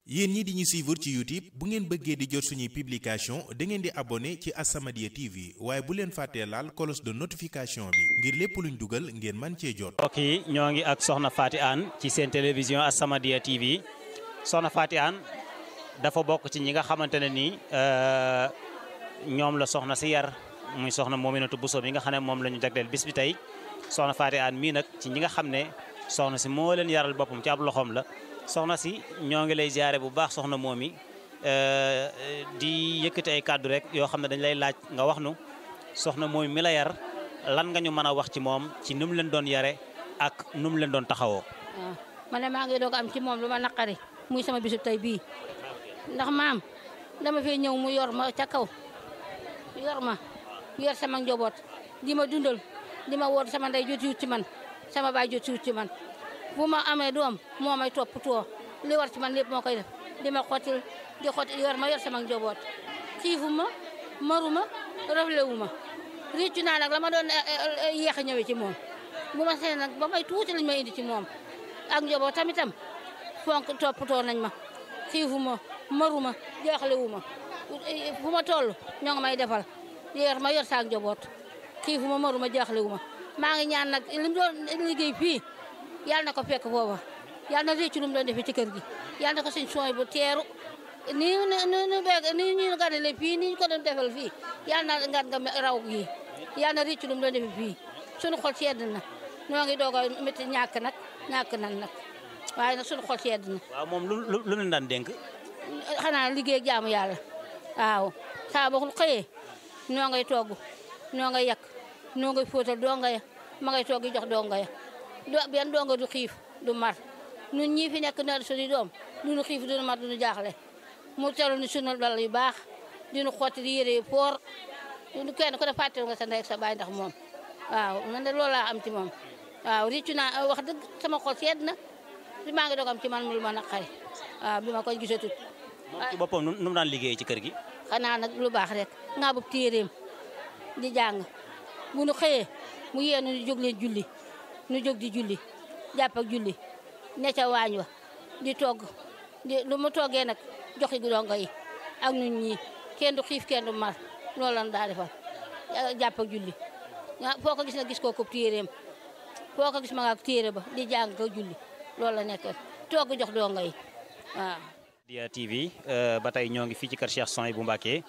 yéen ñi di ñu suivre ci YouTube bu ngeen bëggee di jot suñuy publication da ngeen di abonné ci As-Samadiyya TV waaye bu leen fàttee laal cloche de notification bi ngir lépp luñ dugal ngeen man cee jot. mbokk yi ñoo ngi ak soxna Faty Hann ci seen télévision As-Samadiyya TV soxna Faty Hann dafa bokk ci ñi nga xamante ne nii ñoom la soxna si yar muy soxna Mominatou Bousso mi nga xam ne moom la ñu jagleel bis bi tey soxna Faty Hann mii nag ci ñi nga xam ne soxna si moo leen yaral boppam ci ab loxoom la soxna si ñoo ngi lay ziare bu baax soxna moom mi di yëkkati ay kàddu rek yoo xam ne dañ lay laaj nga wax nu soxna moom mi la yar lan nga ñu mën a wax ci moom ci nu mu leen doon yare ak nu mu leen doon taxawoo. waaw man de maa ngi doog am ci moom lu ma naqari muy sama bisub tey bii ndax maam dama fee ñëw mu yor ma ca kaw yor ma yor sama njaboot di ma dundal di ma woot sama ndey jotiwut ci man sama baay jotiwut ci man bu ma amee doom moo may toppatoo li war ci man lépp moo koy def di ma xottil di xottil yor ma yor sama njaboot xiifu ma maru ma raflewu ma réccu naa nag la ma doon yéex a ñëwee ci moom bu ma seen nag ba may tuuti lañ ma indi ci moom ak njaboot tamitam fonk toppatoo nañ ma xiifu ma maru ma jaaxlewu ma fu ma toll ñoo ngi may defal yor ma yor saak njaboot xiifu ma maru ma jaaxlewu ma maa ngi ñaan nag li mu doon liggéey fii yàlla na ko fekk foofa yàlla na réccu lu mu doon defee ci kër gi yàlla na ko suñ sooy bu teeru nii nu nu beeg nii ñu ganale fii nii ñu ko doon defal fii yàlla na ngan nga raw gi yàlla na réccu lu mu doon defee fii suñu xol sedd na ñoo ngi doog a métti ñàkk nag ñàkk nan nag waaye nag suñu xol sedd na waaw moom lu lu lu leen daan dénk. xanaa liggéey jaamu yàlla waaw saa boo xëyee noo ngay togg noo ngay yàq noo ngay fóotal donga ya ma ngay togg jox donga ya do benn donga du xiif du mar ñun ñii fi nekk na suñu doom duñu xiif duñu mar duñu jaaxle mu telu ni sunu dal yu baax diñu xotti di yére yu poor kenn ku ne fàttali nga sa ndey ak sa baay ndax moom waaw man de loolu laa am ci moom waaw riccu naa wax dëgg sama xol sedd na li maa ngi doog am ci man lu ma naqari waaw bi ma koy gisatut moom ci boppam nu mu daan liggéey ci kër gi. xanaa nag lu baax rek nga bu téeréem di jàng bu nu xëyee mu yee nu jóg leen julli nu jóg di julli jàpp ak julli ne ca waañ wa di togg di lu mu toggee nag joxi dongo yi ak ñun ñii kenn du xiif kenn du mar loolu lan daa defal jàpp ak julli foo ko gis na gis koo ko téeréem foo ko gis ma nga ak téere ba di jàng ko julli loolu la nekk togg jox dongo yi waaw Dia TV ba tey ñoo ngi fii ci kër Cheikh Soy bu Mbàkke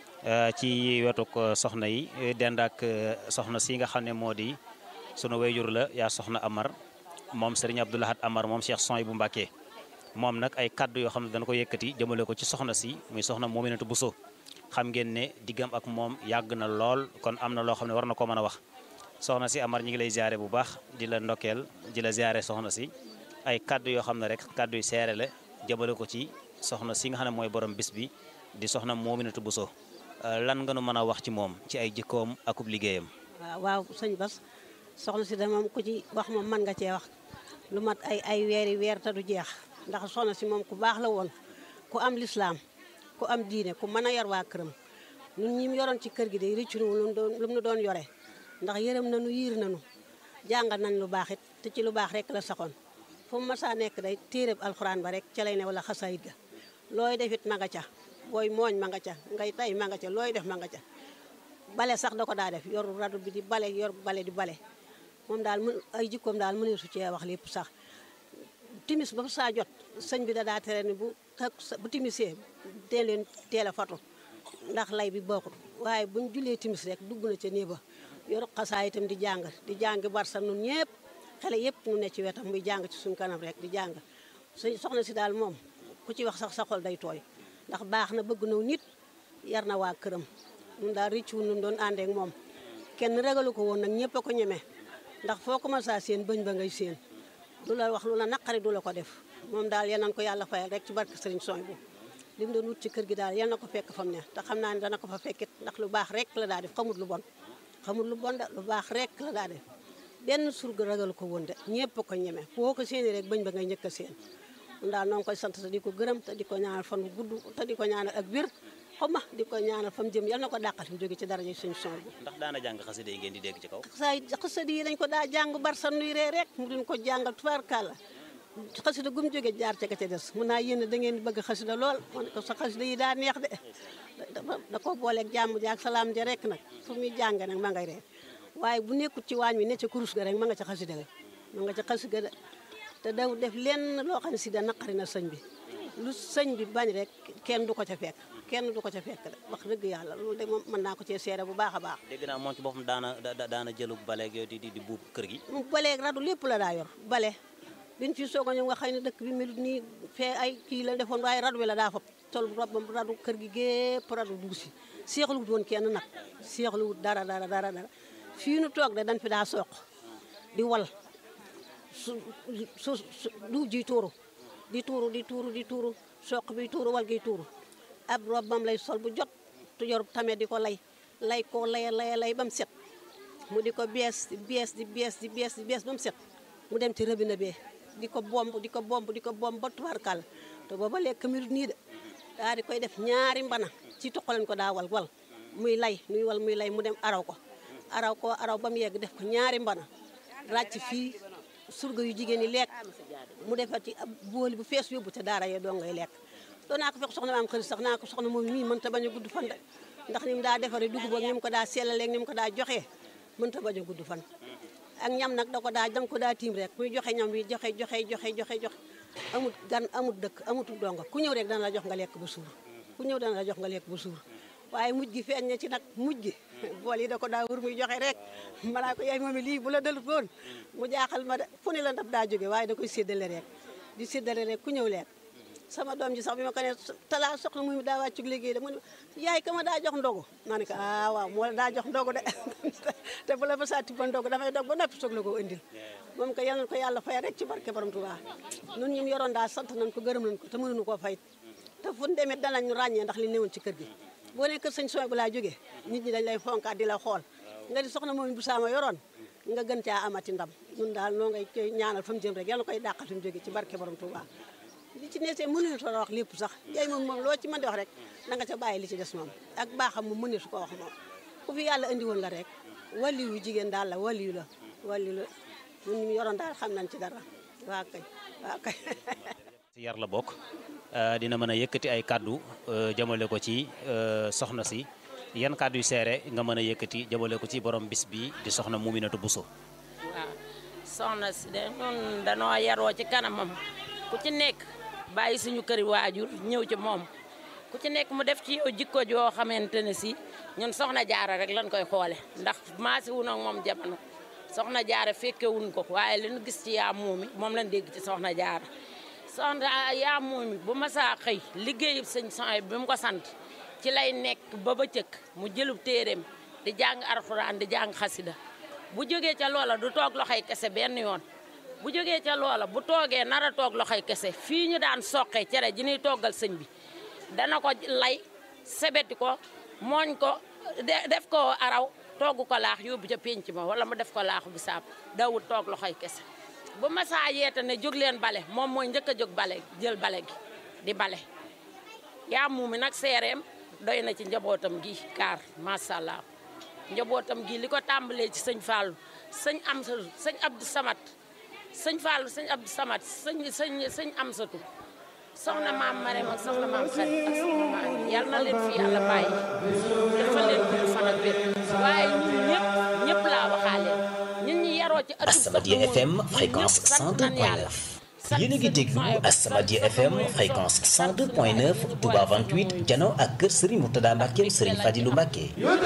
ci wetuk soxna yi dend ak soxna si nga xam ne moo di sunu wayjur la yaa soxna Amar moom Serigne Abdou Lahad Amar moom Cheikh Soy bu Mbàkke moom nag ay kaddu yoo xam ne dana ko yëkkati jëmale ko ci soxna si muy soxna Mominatou Bousso xam ngeen ne diggam ak moom yàgg na lool kon am na loo xam ne war na koo mën a wax soxna si Amar ñi ngi lay ziare bu baax di la ndokkeel di la ziare soxna si ay kaddu yoo xam ne rek kaddu yu seere la jëmale ko ci soxna si nga xam ne mooy borom bis bi di soxna Mominatou Bousso lan nga nu mën a wax ci moom ci ay jikkoom akub liggéeyam. waaw waaw sëñ Bas soxna si de moom ku ci wax moom mën nga cee wax lu mat ay ay weeri weer te du jeex ndax soxna si moom ku baax la woon ku am lislaam ku am diine ku mën a yor waa këram ñun ñi mu yoroon ci kër gi de rëccu nu lu mu doon lu mu doon yore ndax yërëm nañu yiir nañu jàngal nañ lu baax it te ci lu baax rek la saxoon fu mu masaa nekk day téereb alxuraan ba rek ca lay ne wala xasaayit ga looy defit ma nga ca booy mooñ ma nga ca ngay tay ma nga ca looy def ma nga ca bale sax da ko daa def yor radu bi di bale yor bale di bale moom daal mën ay jikkoom daal mënee su cee wax lépp sax timis ba saa jot sëñ bi da daa tere ni bu tak bu timisee dee leen teel a fatu ndax lay bi bokkut waaye buñ julee timis rek dugg na ca nii ba yor xasaa itam di jàng di jàng barsa nun ñëpp xale yëpp nu ne ci wetam muy jàng ci suñ kanam rek di jàng sëñ soxna si daal moom ku ci wax sax sa xol day tooy ndax baax na bëgg naw nit yar na waa këram ñun daal rëccu nun doon àndeek moom kenn regalu ko woon nag ñëpp a ko ñeme ndax foo ko mën saa seen bëñ ba ngay seen du la wax lu la naqari du la ko def moom daal yal nañ ko yàlla fayal rek ci barke Sëriñ Soñ bu li mu doon wut ci kër gi daal yal na ko fekk fa mu ne te xam naa ne dana ko fa fekkit ndax lu baax rek la daa def xamut lu bon xamut lu bon de lu baax rek la daa def benn surga ragalu ko woon de ñëpp a ko ñeme foo ko seeni rek bëñ ba ngay njëkk a seen mun daal noo ngi koy sant te di ko gërëm te di ko ñaanal fan bu gudd te di ko ñaanal ak wér xam ma di ko ñaanal fa mu jëm yal na ko dàqal fi mu jóge ci daraja Sëriñ Soñ bu ndax daana jàng xasida yi ngeen di dégg ci kaw saa xasida yi dañ ko daa jàng bar sa nuy ree rek mu duñ ko jàngal tubaarkàlla xasida gum jóge jaar ca ka ca des mun naa yéen da ngeen di bëgg xasida lool ma ne ko sa xasida yi daa neex de da ko booleeg jàmm ji ak salaam ja rek nag fu muy jàng nag ma ngay ree waaye bu nekkut ci waañ wi ne ca kurus ga rek ma nga ca xasida ga ma nga ca xasida ga te daw def lenn loo xam ne si da naqari na sëñ bi lu sëñ bi bañ rek kenn du ko ca fekk kenn du ko ca fekk de wax dëgg yàlla loolu de moom mën naa ko cee seere bu baax a baax dégg naa moom ci boppam daana daana jëlu baleeg yooyu di di di buub kër gi mu baleeg radu lépp la daa yor bale biñ fi soog a ñëw nga xëy ne dëkk bi melut nii fee ay kii la defoon waaye radu bi la daa fab tol robam radu kër gi gépp radu dugg si seexluwut woon kenn nag seexluwut dara dara dara dara fii nu toog de dañ fi daa soq di wal su su du ji tuuru di tuuru di tuuru di tuuru soq bi tuuru wal gi tuuru ab robam lay sol bu jot tu yor tamit di ko lay lay ko lay lay lay ba mu set mu di ko bees di bees di bees di bees di bees ba mu set mu dem ci robinet bee di ko bomb di ko bomb di ko bomb ba tubaarkàlla te booba lekk mi nii de daa di koy def ñaari mbana ci toqalen ko daa wal wal muy lay muy wal muy lay mu dem araw ko araw ko araw ba mu yegg def ko ñaari mbana ràcc fii surga yu jigéen ñi lekk mu defar ci ab booli bu fees yóbbu ca daara yee doo ngay lekk doo naa ko fekk soxna maam xëri sax naa ko soxna moom mii mënta bañ a gudd fan de ndax ni mu daa defaree dugub ak ni mu ko daa sellaleeg ni mu ko daa joxee mënta bañ a gudd fan ak ñam nag da ko daa danga ko daa tiim rek muy joxe ñam wi joxe joxe joxe joxe joxe amut gan amut dëkk amutu donga ku ñëw rek dana la jox nga lekk ba suur ku ñëw dana la jox nga lekk ba suur waaye mujj gi feeñ na ci nag mujj gi bool yi da ko daa wër muy joxe rek manaa ko yaay moom lii bu la dalut woon mu jaaxal ma de fu ne la ndab daa jóge waaye da koy séddale rek di séddale rek ku ñëw lekk sama doom ji sax bi ma ko ne talaa soxna muy daa wàccug liggéey de mu ne yaay ka ma daa jox ndogu ma ne ko ah waaw moo la daa jox ndogu de te bu la ba saa tibba ndogu dafay dog ba noppi soog la ko indil moom ko yal na ko yàlla fay rek ci barke borom Tuubaa nun ñum yoroon daal sant nañ ko gërëm nañ ko te mënuñu koo fay te fu ñu demee danañ ñu ràññee ndax li newoon ci kër gi boo ne kër sëñ sooy bu laa jógee nit ñi dañ lay fonkaat di la xool nga di soxna moom bu saama yoroon nga gën caa amati ndam ñun daal noo ngay koy ñaanal fa mu jëm rek yàlla koy dàqal fi mu jóge ci barke borom Tuubaa li ci neesee mënuñu ko wax lépp sax yaay moom moom loo ci mën di wax rek na nga ca bàyyi li ci des moom ak baaxam mu mëneesu ko wax moom ku fi yàlla andi woon la rek waliyu jigéen daal la waliyu la waliyu la ñun ñu yoroon daal xam nañ ci dara waa kay waa kay ci yar la bokk dina mën a yëkkati ay kàddu jëmale ko ci soxna si yan kàddu yu seere nga mën a yëkkati jëmale ko ci borom bis bi di soxna Muminatu Buso waaw soxna si de ñun danoo yaroo ci kanamam ku ci nekk bàyyi suñu këri waajur ñëw ci moom ku ci nekk mu def ci yow jikko joo xamante ne si ñun soxna jaara rek lañ koy xoole ndax maasi wu nag moom jamono soxna jaara fekke wuñ ko waaye li ñu gis ci yaa moomi moom lañ dégg ci soxna jaara soxna yaa moomi bu masaa xëy liggéeyub sëñ soxna bi mu ko sant ci lay nekk ba ba cëkk mu jëlub téeréem di jàng alxuraan di jàng xasida bu jógee ca loola du toog loxoy kese benn yoon bu jógee ca loola bu toogee nar a toog loxoy kese fii ñu daan soqee cere ji ñuy toggal sëñ bi dana ko lay sebeti ko mooñ ko def ko araw togg ko laax yóbbu ca pénc ma wala mu def ko laaxu bisaab dawul toog loxoy kese bu masaa yeete ne jóg leen bale moom mooy njëkk a jóg bale jël bale gi di bale yaa muumi nag seereem doy na ci njabootam gi kaar macha allah njabootam gi li ko tàmbalee ci sëñ Fallou sëñ Amsatu sëñ Abdou Samat sëñ Fallou sëñ Abdou Samat sëñ sëñ sëñ Amsatu soxna maam Marème ak soxna maam Xarit ak soxna maam yal na leen fi yàlla bàyyi dafa leen gudd fan ak wér waaye ñun ñëpp ñëpp laa waxaale ñun ñi yaroo ci ëttu As-Samadiyya FM fréquence 102.9 yéen a ngi déglu As-Samadiyya FM fréquence 102.9 Touba 28 jano ak kër Serigne Mourtada Mbacke Serigne Fadilou Mbacke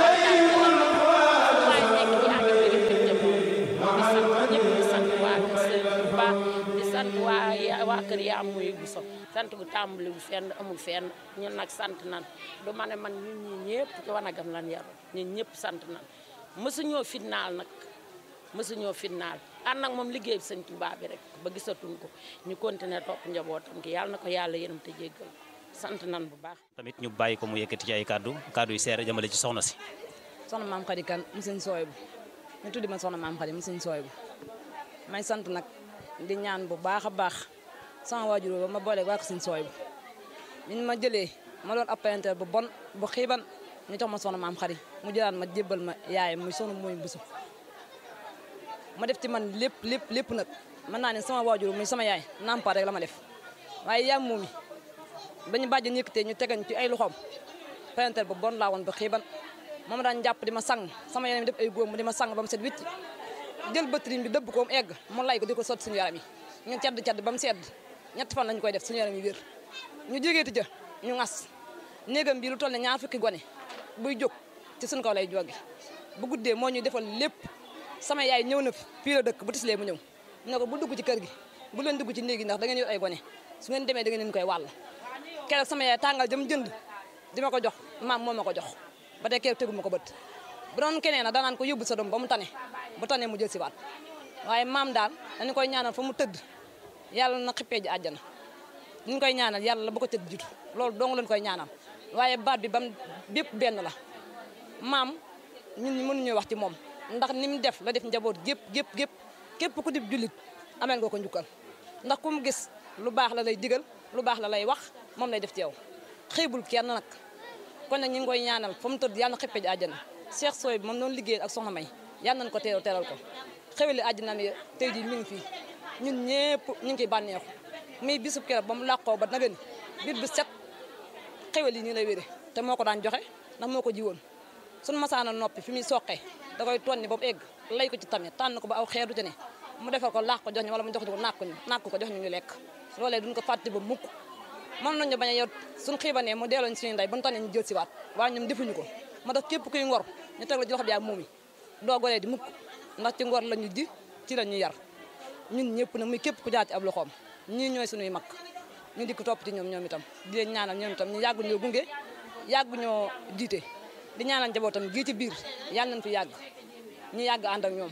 waaye nekk yaa ngi bëgg bëgg di sant ñëpp di sant waa kër Serigne Ba di sant waa waa kër yaa muy bu so sant gu tàmbali bu fenn amul fenn ñun nag sant nan du ma ne man ñun ñi ñëpp ci wanagam lan yaru ñun ñëpp sant nan mësuñoo fitnaal nag mësuñoo fitnaal ànd nag moom liggéey bi sëñ Tuubaa bi rek ba gisatuñ ko ñu continuer topp njabootam ki yàlla na ko yàlla yërëm te jéggal sant nan bu baax tamit ñu bàyyi ko mu yëkkati ci ay kàddu kàddu yu seere jëmale ci soxna si soxna maam Khady Kane mu sëñ sooy bu ñu tuddi ma soxna maam Khady mu sëñ sooy bu may sant nag di ñaan bu baax a baax sama waajur ba ma boole waa ko sëñ sooy bu ñu ma jëlee ma doon apparenteur bu bon bu xiiban ñu jox ma soxna maam Khady mu jëlaat ma jébbal ma yaayam muy soxna mooy busu ma def ci man lépp lépp lépp nag mën naa ne sama waajur muy sama yaay nampaat rek la ma def waaye yaa moom mi ba ñu bàjjen yëkkatee ñu tegañ ci ay loxoom parentel ba bon laa woon ba xiiban moom daan jàpp di ma sang sama yaram def ay góom mu di ma sang ba mu set wicc jël bëtëriñ bi dëbb ko mu egg mu lay ko di ko sotti suñu yaram yi ñu cedd cedd ba mu sedd ñetti fan lañu koy def suñu yaram yi wér ñu jógeeti ja ñu ngas néegam bi lu toll ne ñaar fukki gone buy jóg ci suñu kaw lay jóge bu guddee moo ñuy defal lépp sama yaay ñëw na fi fii la dëkk bu tislee mu ñëw ne ko bu dugg ci kër gi bu leen dugg ci néeg yi ndax da ngeen yor ay gone su ngeen demee da ngeen leen koy wàll keroog sama yaay tàngal jëm jënd di ma ko jox maam moo ma ko jox ba tey keroog tegu ma ko bët bu doon keneen nag danaan ko yóbbu sa doom ba mu tane bu tane mu jël si waat waaye maam daal dañu koy ñaanal fa mu tëdd yàlla na xippee ji àjjana ñu koy ñaanal yàlla ba ko tëdd jiitu loolu dong lañ koy ñaanal waaye baat bi bam bépp benn la maam ñun mënuñoo wax ci moom ndax ni mu def la def njaboot gépp gépp gépp képp ku dib jullit ameel nga ko njukkal ndax ku mu gis lu baax la lay digal lu baax la lay wax moom lay def ci yow xëybul kenn nag kon nag ñu ngi koy ñaanal fa mu tëdd yàlla na xippee ji àjjana Cheikh Soy bi moom noonu liggéey ak soxna May yàlla nañ ko teeral teral ko xeweli àjjana mi tey jii mi ngi fii ñun ñëpp ñu ngi ciy bànneexu muy bisub keroog ba mu làqoo ba nagani bit bi set xewel yi nii lay wére te moo ko daan joxe ndax moo ko jiwoon suñu masaana noppi fi muy soqee da koy tonni ba mu egg lay ko ci tamit tànn ko ba aw xeer du ci ne mu defal ko laax ko jox ñu wala mu jox ñu ko nàkk ñu nàkk ko jox ñu ñu lekk loolee duñ ko fàtte ba mukk mën nañu bañ a yor suñ xiibanee mu delloo ñu suñu ndey bu ñu tànnee ñu jël si waat waaye ñoom defuñu ko ma tax képp kuy ngor ñu teg la ci loxo bi ak moom yi doo goree di mukk ndax ci ngor la ñu ji ci la ñu yar ñun ñëpp nag muy képp ku jaar ci ab loxoom ñii ñooy suñuy mag ñu di ko topp ci ñoom ñoom itam di leen ñaanal ñoom itam ñu yàggu ñoo gunge yàggu ñoo jiite di ñaanal njabootam gii ci biir yàlla nañ fi yàgg ñu yàgg ànd ak ñoom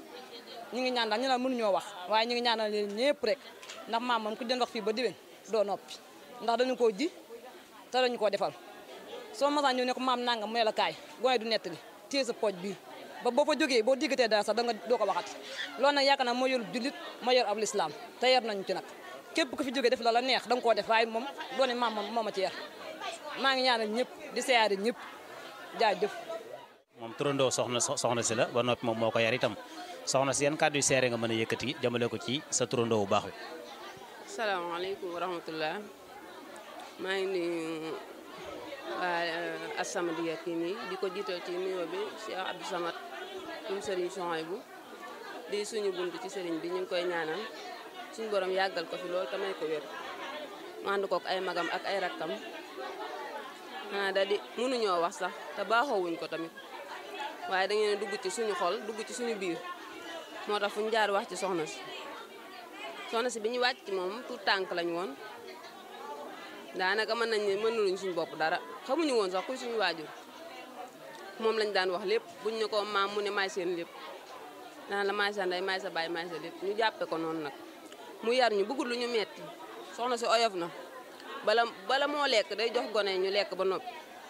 ñu ngi ñaan daal ñu ne mënuñoo wax waaye ñu ngi ñaanal leen ñëpp rek ndax maam moom ku doon wax fii ba diwen doo noppi ndax dañu koo ji te dañu koo defal soo masaan ñëw ne ko maam nangam mu ne la kaay gone du nettali téye sa pooj bii ba boo fa jógee boo diggatee dara sax da nga doo ko waxat loolu nag yaakaar naa moo yor jullit moo yor ab lislaam te yar nañu ci nag képp ku fi jógee def la la neex da nga koo def waaye moom doone maam moom moo ma ci yar maa ngi ñaanal ñëpp di seyaari ñëpp jaajëf moom turandoo soxna soxna si la ba noppi moom moo ko yar itam soxna si yan kàddu yu seere nga mën a yëkkati jëmale ko ci sa turandoo bu baax wi salaamaaleykum wa rahmatullah maa ngi nuyu waa As-Samadiyya kii nii di ko jiital ci nuyoo bi Cheikh Abdou Samad um sëriñ Souhaïbou di suñu bunt ci sëriñ bi ñu ngi koy ñaanal suñu borom yàggal ko fi loolu te may ko wér mu ànd kook ay magam ak ay rakkam xanaa da di mënuñoo wax sax te baaxoowuñ ko tamit waaye da ngeen dugg ci suñu xol dugg ci suñu biir moo tax fu ñu jaar wax ci soxna si soxna si bi ñu wàcc ci moom tout tànk lañu woon daanaka mën nañ ne mënuluñ suñu bopp dara xamuñu woon sax kuy suñu waajur moom lañ daan wax lépp buñ ne ko maam mu ne maay seen lépp daan la maay sa ndey maay sa baay maay sa lépp ñu jàppe ko noonu nag mu yar ñu bëggul lu ñu metti soxna si oyof na bala bala moo lekk day jox gone ñu lekk ba noppi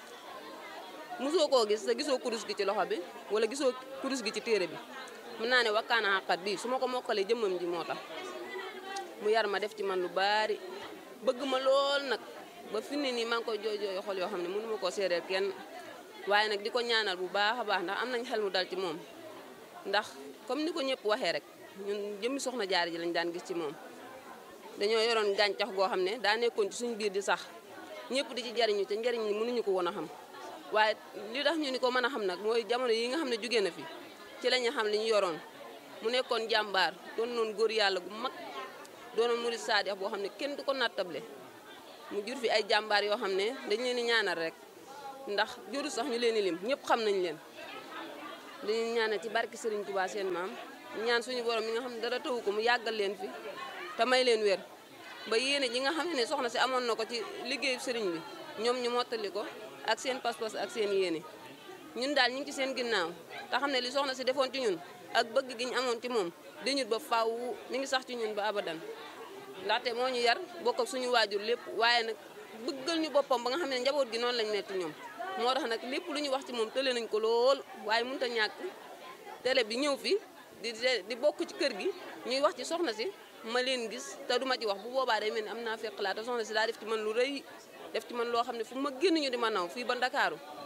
mosoo koo gis te gisoo kurus gi ci loxo bi wala gisoo kurus gi ci téere bi mun naa ne wakkaana xaqat bii su ma ko mokkalee jëmmam ji moo tax mu yar ma def ci man lu baari bëgg ma lool nag ba fi ne nii maa ngi koy jooy jooy xol yoo xam ne mënu ma koo seedeel kenn waaye nag di ko ñaanal bu baax a baax ndax am nañ xel mu dal ci moom ndax comme ni ko ñëpp waxee rek ñun jëmmi soxna jaar ji lañ daan gis ci moom dañoo yoroon gàncax goo xam ne daa nekkoon ci suñu biir di sax ñëpp di ci jariñu te njariñ ñi mënuñu ko woon a xam waaye li tax ñu ni ko mën a xam nag mooy jamono yi nga xam ne jóge na fi ci la ñu xam li ñu yoroon mu nekkoon jàmbaar doon noon góor yàlla gu mag doonoon murid saadix boo xam ne kenn du ko nattable mu jur fi ay jàmbaar yoo xam ne dañ leen di ñaanal rek ndax juru sax ñu leen di lim ñëpp xam nañ leen dañuy ñaanal ci barke Serigne Touba seen maam ñaan suñu borom mi nga xam ne dara tawu ko mu yàggal leen fi te may leen wér ba yéene ji nga xam ne soxna si amoon na ko ci liggéeyu sëriñ bi ñoom ñu mottali ko ak seen pas-pas ak seen yéene ñun daal ñu ngi ci seen ginnaaw te xam ne li soxna si defoon ci ñun ak bëgg gi ñu amoon ci moom dañut ba faaw mi ngi sax ci ñun ba abadan ndaxte moo ñu yar bokk ak suñu waajur lépp waaye nag bëggal ñu boppam ba nga xam ne njaboot gi noonu lañ metti ñoom moo tax nag lépp lu ñu wax ci moom tële nañ ko lool waaye mënut a ñàkk télé bi ñëw fi di di bokk ci kër gi ñuy wax ci soxna si ma leen gis te duma ci wax bu boobaa day mel ni am naa fekk laa te soxna si daa def ci man lu rëy def ci man loo xam ne fu ma génn ñu di ma naw fii ba Ndakaaru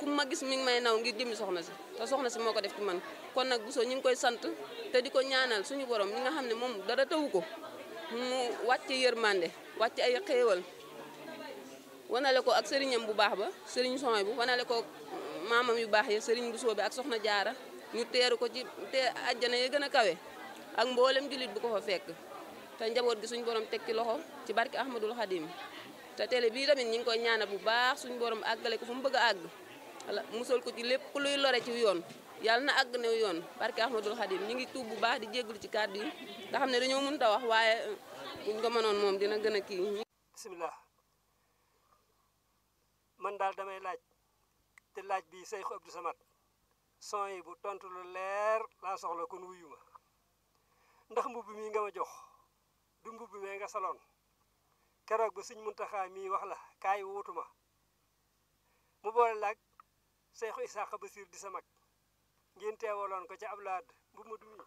ku ma gis mi ngi may naw ngir jëmi soxna si te soxna si moo ko def ci man kon nag Bousso ñu ngi koy sant te di ko ñaanal suñu borom mi nga xam ne moom dara tawu ko mu wàcce yërmande wàcce ay xéewal wanale ko ak sëriñam bu baax ba sëriñ Soy bu wanale ko maamam yu baax ya sëriñ Bousso bi ak soxna jaara ñu teeru ko ci te àjjana ya gën a kawe ak mboolem jullit bu ko fa fekk te njaboot gi suñu borom teg ci loxo ci barke Ahmadul Xadim te télé bii tamit ñi ngi koy ñaanal bu baax suñu borom àggale ko fu mu bëgg a àgg wala musal ko ci lépp ku luy lore ci yoon yàlla na àgg new yoon barke Ahmadul Xadim ñi ngi tuub bu baax di jégalu ci kàddu yi nga xam ne dañoo mënut a wax waaye buñ ko mënoon moom dina gën a kii. bisimilah man daal damay laaj te laaj bi Seydou Abdou Samad son yi bu tontu lu leer laa soxla kon wuyu ma ndax mbubb mi nga ma jox du mbubb mee nga saloon keroog ba Sëñ Muntaxa mii wax la kaay wuutu ma mu boole laag Seexu Isaaxa Basiir di sa mag ngeen teewaloon ko ca Ablaad mbubb ma du mi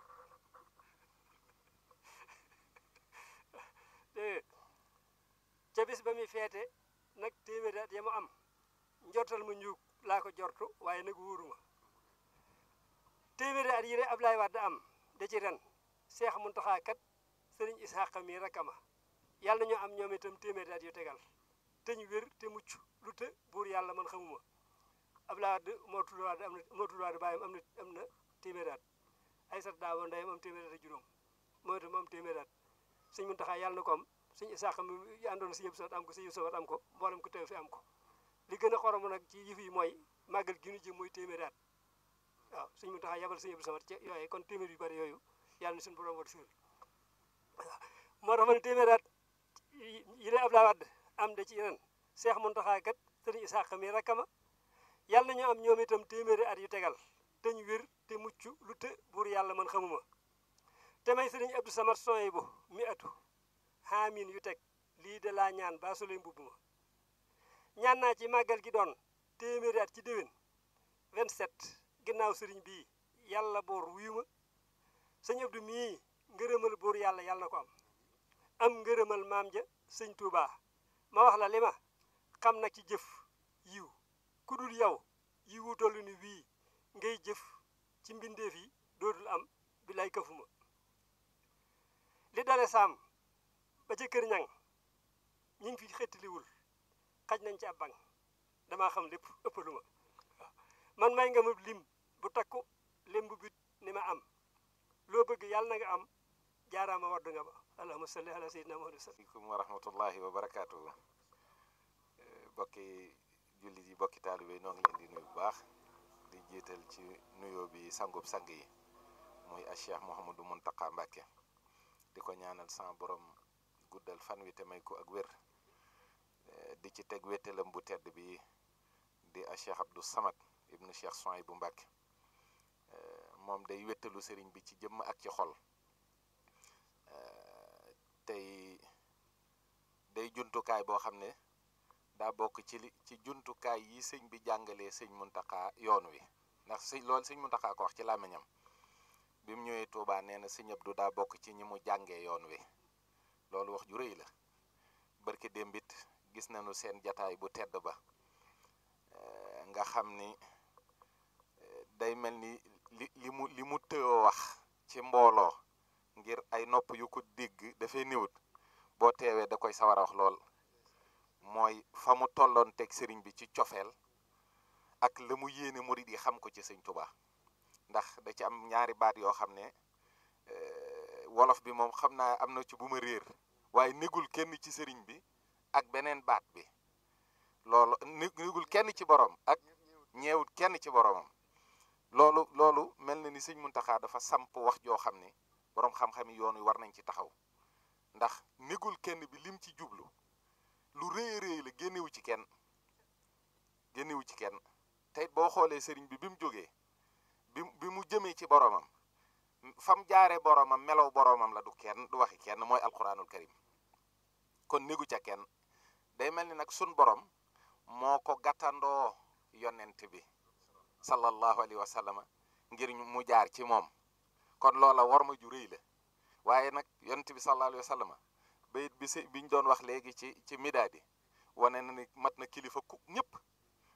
ca bis ba muy feete nag téeméeri at ya mu am njortal ma njuug laa ko jortu waaye nag wóoruma téeméeri at yi de Ablaay Wàdd am da ci ren Seex Muntaxa kat Sëriñ Isaaxa mii rakkama yàlla ñu am ñoom itam téeméeri at yu tegal te ñu wér te mucc lu te buur yàlla man xamuma Ablaay Wàdd moo tudd Wàdd am na moo tudd Wàdd baayam am na am na téeméeri at ay sat daawa ndeyam am téeméeri at ak juróom moo itam am téeméeri at Sëñ Muntaxa yàlla na ko am Sëñ Isaaxa mi àndoon si yëpp sat am ko si yëpp sat am ko mboolem ko teew fi am ko li gën a xorom nag ci yëf yi mooy màggal gi ñu jëm mooy téeméeri at waaw Sëñ Muntaxa yabal Sëñ Abdou Samad ci yooyu kon téeméer yu bari yooyu yàlla na suñu borom wat suul moo tax ma ne téeméeri at yi de Ablaay Wàdd am da ci ren Seex Muntaxa kat Sëriñ Isaaxa mi rakkama yàlla nañu am ñoom itam téeméeri at yu tegal te ñu wér te mucc lu te buur yàlla man xamuma te may Sëriñ Abdou Samad soy bu mi atu xaamin yu teg lii de laa ñaan baa soley mbubb ma ñaan naa ci màggal gi doon téeméeri at ci déwén 27 ginnaaw sëriñ bii yàlla boor wuyu ma sëñ Abdou mii ngërëmal buur yàlla yàlla na ko am am ngërëmal maam ja sëñ Touba ma wax la li ma xam nag ci jëf yiw ku dul yow yiwu tollu ni wii ngay jëf ci mbindeef yi dootul am bi lay këfuma li dale saam ba ca kër ñang ñi ngi fi xettaliwul xaj nañ ci ab bang damaa xam lépp ëppaluma man may nga ma lim bu takku lim bu bit ni ma am loo bëgg yàlla na nga am jaaraama waddu nga ba allahumma salli ala sayyidina muhammad aleykum wa rahmatullahi wa barakaatu bokki jullit yi bokki taalibe noo ngi leen di nuyu bu baax di jiital ci nuyoo bi sangub sang yi muy a cheikh mouhamadou muntaka mbàkke di ko ñaanal sama borom guddal fan wi te may ko ak wér di ci teg wéttalam bu tedd bi di a cheikh abdou samad ibnu cheikh soy bu mbàkke moom day wéttalu sëriñ bi ci jëmm ak ci xol tey day jumtukaay boo xam ne daa bokk ci li ci jumtukaay yi sëñ bi jàngalee sëñ Muntaxa yoon wi ndax sëñ loolu sëñ Muntaxa ko wax ci làmmiñam bi mu ñëwee Tuubaa nee na sëñ Abdu daa bokk ci ñi mu jàngee yoon wi loolu wax ju rëy la barke démbit gis nañu seen jataay bu tedd ba nga xam ni day mel ni li li mu li mu tëyoo wax ci mbooloo ngir ay nopp yu ko dégg dafay niwut boo teewee da koy sawar a wax lool mooy fa mu tolloon teg sëriñ bi ci cofeel ak la mu yéene murid yi xam ko ci sëñ Tuubaa ndax da ci am ñaari baat yoo xam ne wolof bi moom xam naa am na ci bu ma réer waaye négul kenn ci sëriñ bi ak beneen baat bi loolu négul kenn ci borom ak ñeewut kenn ci boromam loolu loolu mel na ni sëñ Muntaxa dafa samp wax joo xam ne boroom xam-xam yi yoon wi war nañ ci taxaw ndax négul kenn bi lim ci jublu lu rëy rëy la génnewu ci kenn génnewu ci kenn tey boo xoolee sëriñ bi bi mu jógee bi bi mu jëmee ci boromam fam jaaree boromam melow boromam la du kenn du waxi kenn mooy alquranul karim kon négu ca kenn day mel ni nag sun borom moo ko gàttandoo yonent bi sallallahu alayhi wa sallam ngir mu jaar ci moom kon loola war ma ju rëy la waaye nag yonent bi sallallahu alayhi wa sallam bayit bi si biñ doon wax léegi ci ci midaadi wane na ni mat na kilifa ku ñëpp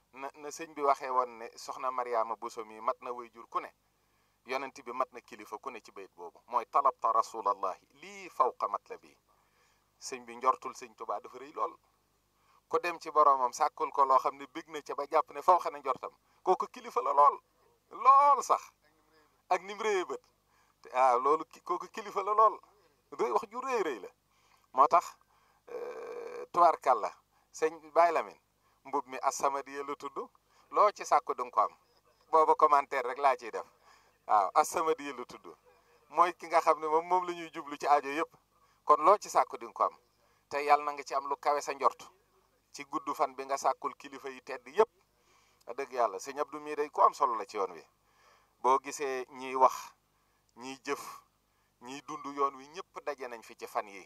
na na sëñ bi waxee woon ne soxna Mariama Bousso mi mat na way jur ku ne yonent bi mat na kilifa ku ne ci bayit boobu mooy talabta rasulallahi lii fawqa matlabi sëñ bi njortul sëñ Tuubaa dafa rëy lool ku dem ci boroomam sàkkul ko loo xam ne bég na ca ba jàpp ne faw xana njortam kooku kilifa la lool lool sax ak ni mu rëyee bët waaw loolu kooku kilifa la lool rëy wax ju rëy rëy la moo tax tubaarkàlla sëñ Baye Lamine mbub mi As-Samadiyya la tudd loo ci sàkku du nga ko am booba commentaire rek laa ciy def waaw As-Samadiyya la tudd mooy ki nga xam ne moom moom la ñuy jublu ci aajo yëpp kon loo ci sàkku di nga ko am te yàlla na nga ci am lu kawe sa njort ci gudd fan bi nga sàkkul kilifa yi tedd yëpp dëgg yàlla sëñ Abdou mii day ku am solo la ci yoon wi boo gisee ñiy wax ñiy jëf ñiy dund yoon wi ñëpp daje nañ fi ci fan yi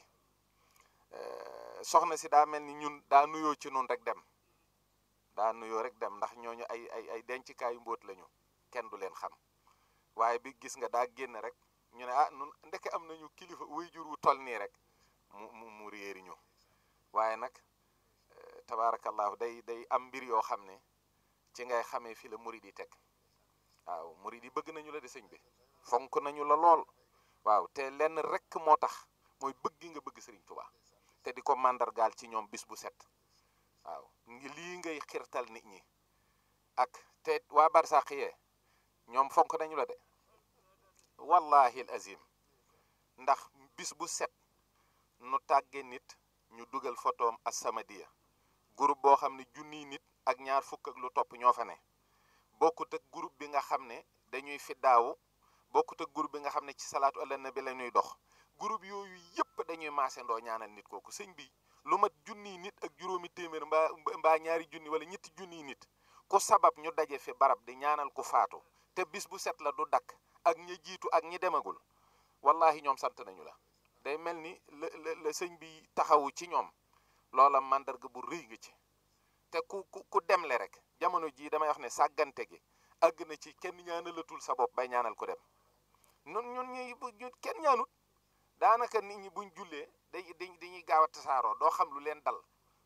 soxna si daa mel ni ñun daa nuyoo ci nun rek dem daa nuyoo rek dem ndax ñooñu ay ay ay dencikaayu mbóot lañu kenn du leen xam waaye bi gis nga daa génn rek ñu ne ah nun ndeke am nañu kilifa wuy jur wu toll nii rek mu mu mu réeri ñu waaye nag tabaarakallahu day day am mbir yoo xam ne ci ngay xamee fi la murid yi teg waaw murid yi bëgg nañu la de sëñ bi fonk nañu la lool waaw te lenn rek moo tax mooy bëgg nga bëgg sëriñ Tuubaa te di ko màndargaal ci ñoom bis bu set waaw lii ngay xirtal nit ñi ak te waa barsàq yee ñoom fonk nañu la de wallahi al azim ndax bis bu set nu tàgge nit ñu dugal photoom As-Samadiyya groupe boo xam ne junniy nit ak ñaar fukk ak lu topp ñoo fa ne bokkut ak groupe bi nga xam ne dañuy fiddaawu bokkut ak groupe bi nga xam ne ci salaatu ala nabi la ñuy dox groupe yooyu yëpp dañuy maasandoo ñaanal nit kooku sëñ bi lu mat junniy nit ak juróomi téeméer mbaa mbaa ñaari junni wala ñetti junniy nit ku sabab ñu daje fi barab di ñaanal ku faatu te bis bu set la du dakk ak ñi jiitu ak ñi demagul wallahi ñoom sant nañu la day mel ni la la la sëñ bi taxawu ci ñoom loola màndarga bu rëy nga ci te ku ku ku demle rek jamono jii damay wax ne sàggante gi àgg na ci kenn ñaanalatul sa bopp bay ñaanal ko dem ñun ñun ñuy ñu kenn ñaanut daanaka nit ñi buñ jullee day dañuy gaaw a tasaaroo doo xam lu leen dal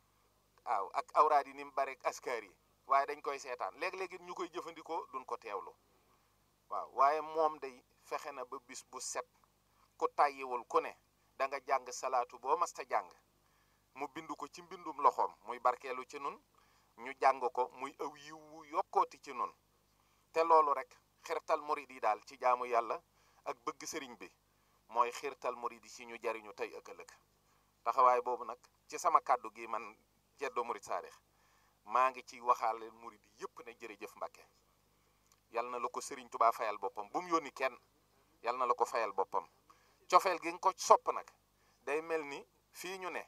waaw ak awraad yi ni mu bare askar yi waaye dañ koy seetaan léeg-léegi ñu koy jëfandikoo duñ ko teewlu waaw waaye moom day fexe na ba bis bu set ku tàyyiwul ku ne da nga jàng salaatu boo masta jàng mu bind ko ci mbindum loxoom muy barkeelu ci nun ñu jàng ko muy aw yiw wu yokkooti ci nun te loolu rek xirtal murid yi daal ci jaamu yàlla ak bëgg sëriñ bi mooy xirtal murid yi ci ñu jariñu tey ak ëllëg taxawaay boobu nag ci sama kàddu gi man Ceddo Murid Saadix maa ngi ci waxaale murid yi yëpp ne jërëjëf Mbàkke yal na la ko sëriñ Tubaa fayal boppam bu mu yónni kenn yal na la ko fayal boppam cofeel gi nga ko sopp nag day mel ni fii ñu ne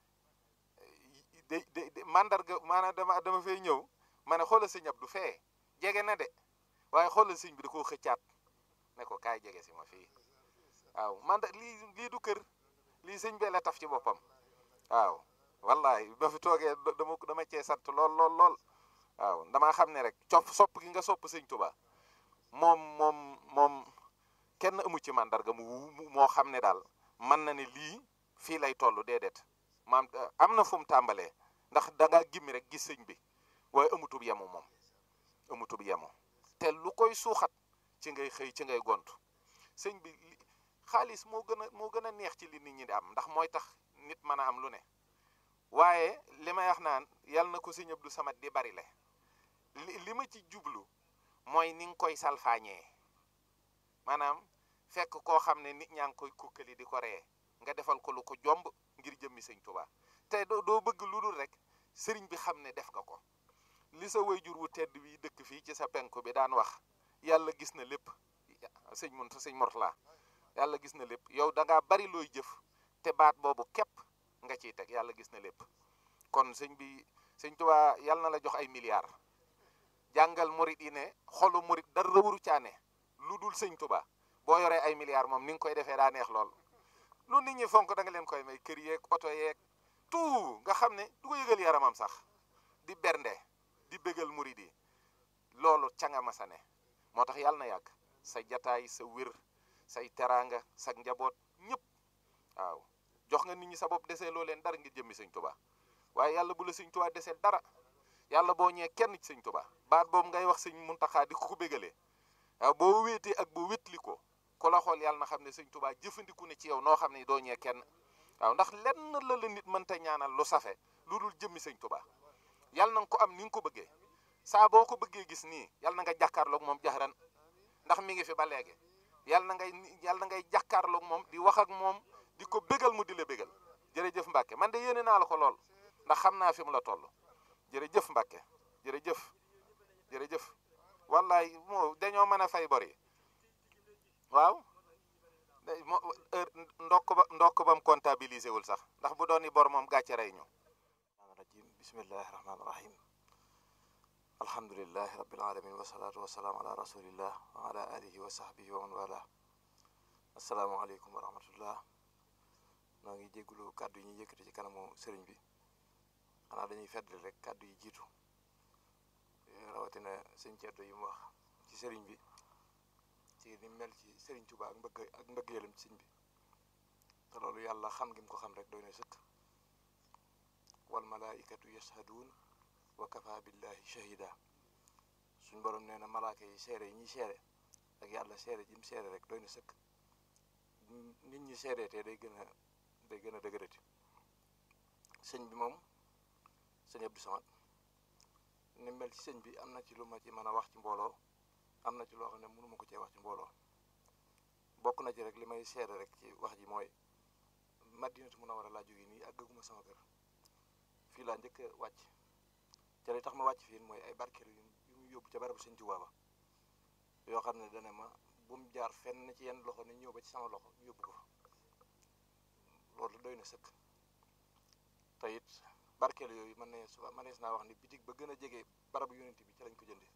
day day mandarga maanaam dama dama fay ñëw ma ne xoolal sëñ Abdou fee jege na de waaye xoolal sëñ bi da koo xëccaat ne ko kaay jege si ma fii waaw man lii lii du kër lii sëñ bee la taf ci boppam waaw wallahi ba fi toogee dama dama cee sant lool lool lool waaw damaa xam ne rek cof sopp gi nga sopp sëñ Tuba moom moom moom kenn amu ci mandarga mu moo xam ne daal mën na ne lii fii lay toll déedéet maam am na fu mu tàmbalee ndax da ngaa gimmi rek gis sëñ bi waaye amutub yemu moom amutub yemu te lu koy suuxat ci ngay xëy ci ngay gontu sëñ bi xaalis moo gën a moo gën a neex ci li nit ñi di am ndax mooy tax nit mën a am lu ne waaye li may wax naan yal na ko sëñ Abdou Samad di bari le li li ma ci jublu mooy ni nga koy salfaañee maanaam fekk koo xam ne nit ñaa ngi koy kukkali di ko ree nga defal ko lu ko jomb ngir jëmmi sëñ Tuubaa te doo doo bëgg lu dul rek sëriñ bi xam ne def nga ko li sa wayjur wu tedd bi dëkk fii ci sa penku bi daan wax yàlla gis na lépp sëñ mun sëñ Mortala yàlla gis na lépp yow da ngaa bari looy jëf te baat boobu képp nga ciy teg yàlla gis na lépp kon sëñ bi sëñ Tuubaa yàlla na la jox ay milliards jàngal murit yi ne xolu murit dara waru caane lu dul sëñ Tuubaa boo yoree ay milliards moom ni nga koy defee daa neex lool lu nit ñi fonk da nga leen koy may kër yeeg oto yeeg tout nga xam ne du ko yëgal yaramam sax di bernde di bégal murit yi loolu ca nga masa ne moo tax yàlla na yàgg sa jataay sa wér say teraanga sa njaboot ñëpp waaw jox nga nit ñi sa bopp desee loo leen dara ngir jëmmi sëñ Tuubaa waaye yàlla bu la sëñ Tuubaa desee dara yàlla boo ñee kenn ci sëñ Tuubaa baat boobu ngay wax sëñ Muntaxa di ko ko bégalee waaw boo wéetee ak boo wétli ko ku la xool yàlla na xam ne sëñ Tuubaa jëfandiku ne ci yow noo xam ne doo ñee kenn waaw ndax lenn la la nit mënta ñaanal lu safe lu dul jëmmi sëñ Tuubaa yàlla na nga ko am ni nga ko bëggee saa boo ko bëggee gis nii yàlla na nga jàkkaarloog moom jaxran ndax mi ngi fi ba léegi yàlla na ngay yàlla na ngay jàkkaarloog moom di wax ak moom di ko bégal mu di la bégal jërëjëf Mbàkke man de yéene naa la ko lool ndax xam naa fi mu la toll jërëjëf Mbàkke jërëjëf jërëjëf wallaay moo dañoo mën a fay bor yi waaw day mo ndokk ba ndokk bam comptabilisé wul sax ndax bu doon i bor moom gàcce rey ñu rajim bismillahi rahmaani rahim alhamdulilahi rabbil alamin wasalaatu wasalaam ala rasulillah wa ala alihi wa sahbihi wa man wala asalaamaaleykum wa rahmatullah noo ngi jéggulu kàddu yi ñuy yëkkati ci kanamu sëriñ bi xanaa dañuy feddli rek kàddu yi jiitu rawatina sëñ ceddo yi mu wax ci sëriñ bi ci ni mel ci sëriñ Tuuba ak mbëgg ak mbëggeelam ci sëñ bi te loolu yàlla xam gi mu ko xam rek doy na sëkk wal malaikatu yashhaduun wa kafa billahi shahida suñ borom nee na malaaka yi seere yi ñuy seere ak yàlla seere ji mu seere rek doy na sëkk nit ñi seere te day gën a day gën a dëgërati sëñ bi moom sëñ Abdou Samad ni mel ci sëñ bi am na ci lu ma ci mën a wax ci mbooloo am na ci loo xam ne mënuma ko cee wax ci mbooloo bokk na ci rek li may seere rek ci wax ji mooy Madinatu Munawwara laa jóge nii ak gëguma sama kër fii laa njëkk a wàcc ca li tax ma wàcc fii mooy ay barkeelu yu mu yóbbu ca barabu sëñ Tuubaa ba yoo xam ne dana ma bu mu jaar fenn ci yenn loxo ne ñëw ba ci sama loxo ñu yóbbu ko fa loolu doy na sëkk te it barkeelu yooyu mën ne suba mënees naa wax ni bitig ba gën a jege barabu yonent bi ci lañ ko jëndee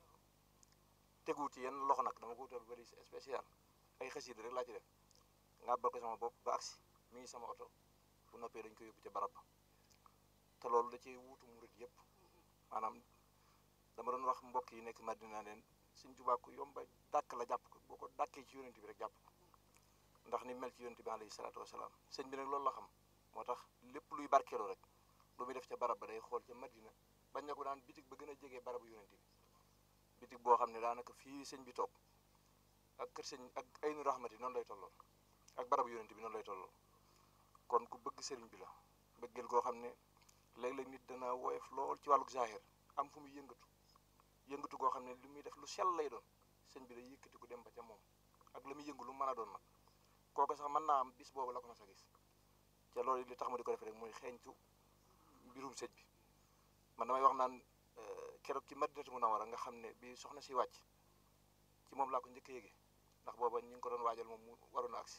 tegu ci yenn loxo nag dama ko wutal bari spécial ay xasida rek laa ci def nga bal ko sama bopp ba agsi mi ngi sama oto bu noppee dañ ko yóbbu ca barab ba te loolu da cee wuutu murit yëpp maanaam dama doon wax mbokk yi nekk Madina leen Sëñ Tuubaa ku yomba dàkk la jàpp ko boo ko dàkkee ci yonent bi rek jàpp ko ndax ni mel ci yonent bi alayhi salaatu wasalaam sëñ bi nag loolu la xam moo tax lépp luy barkeeloo rek lu muy def ca barab ba day xool ca Madina bañ na ko daan bitig ba gën a jege barabu yonent bi bitig boo xam ne daanaka fii sëñ bi toog ak kër sëñ ak aynu rahmati noonu lay tolloo ak barabu yonent bi noonu lay tolloo kon ku bëgg sëriñ bi la bëggeel goo xam ne léeg-léeg nit dana woyof lool ci wàlluk zahir am fu muy yëngatu yëngatu goo xam ne li muy def lu sell lay doon sëñ bi day yëkkati ku dem ba ca moom ak la muy yëngu lu mën a doon nag kooku sax mën naa am bis boobu la ko mas a gis ca loolu li tax ma di ko def rek mooy xeeñtu mbirum sëñ bi man damay wax naan keroog ci Madinatu Munawwara nga xam ne bi soxna si wàcc ci moom laa ko njëkk a yëge ndax booba ñu ngi ko doon waajal moom mu waroon a agsi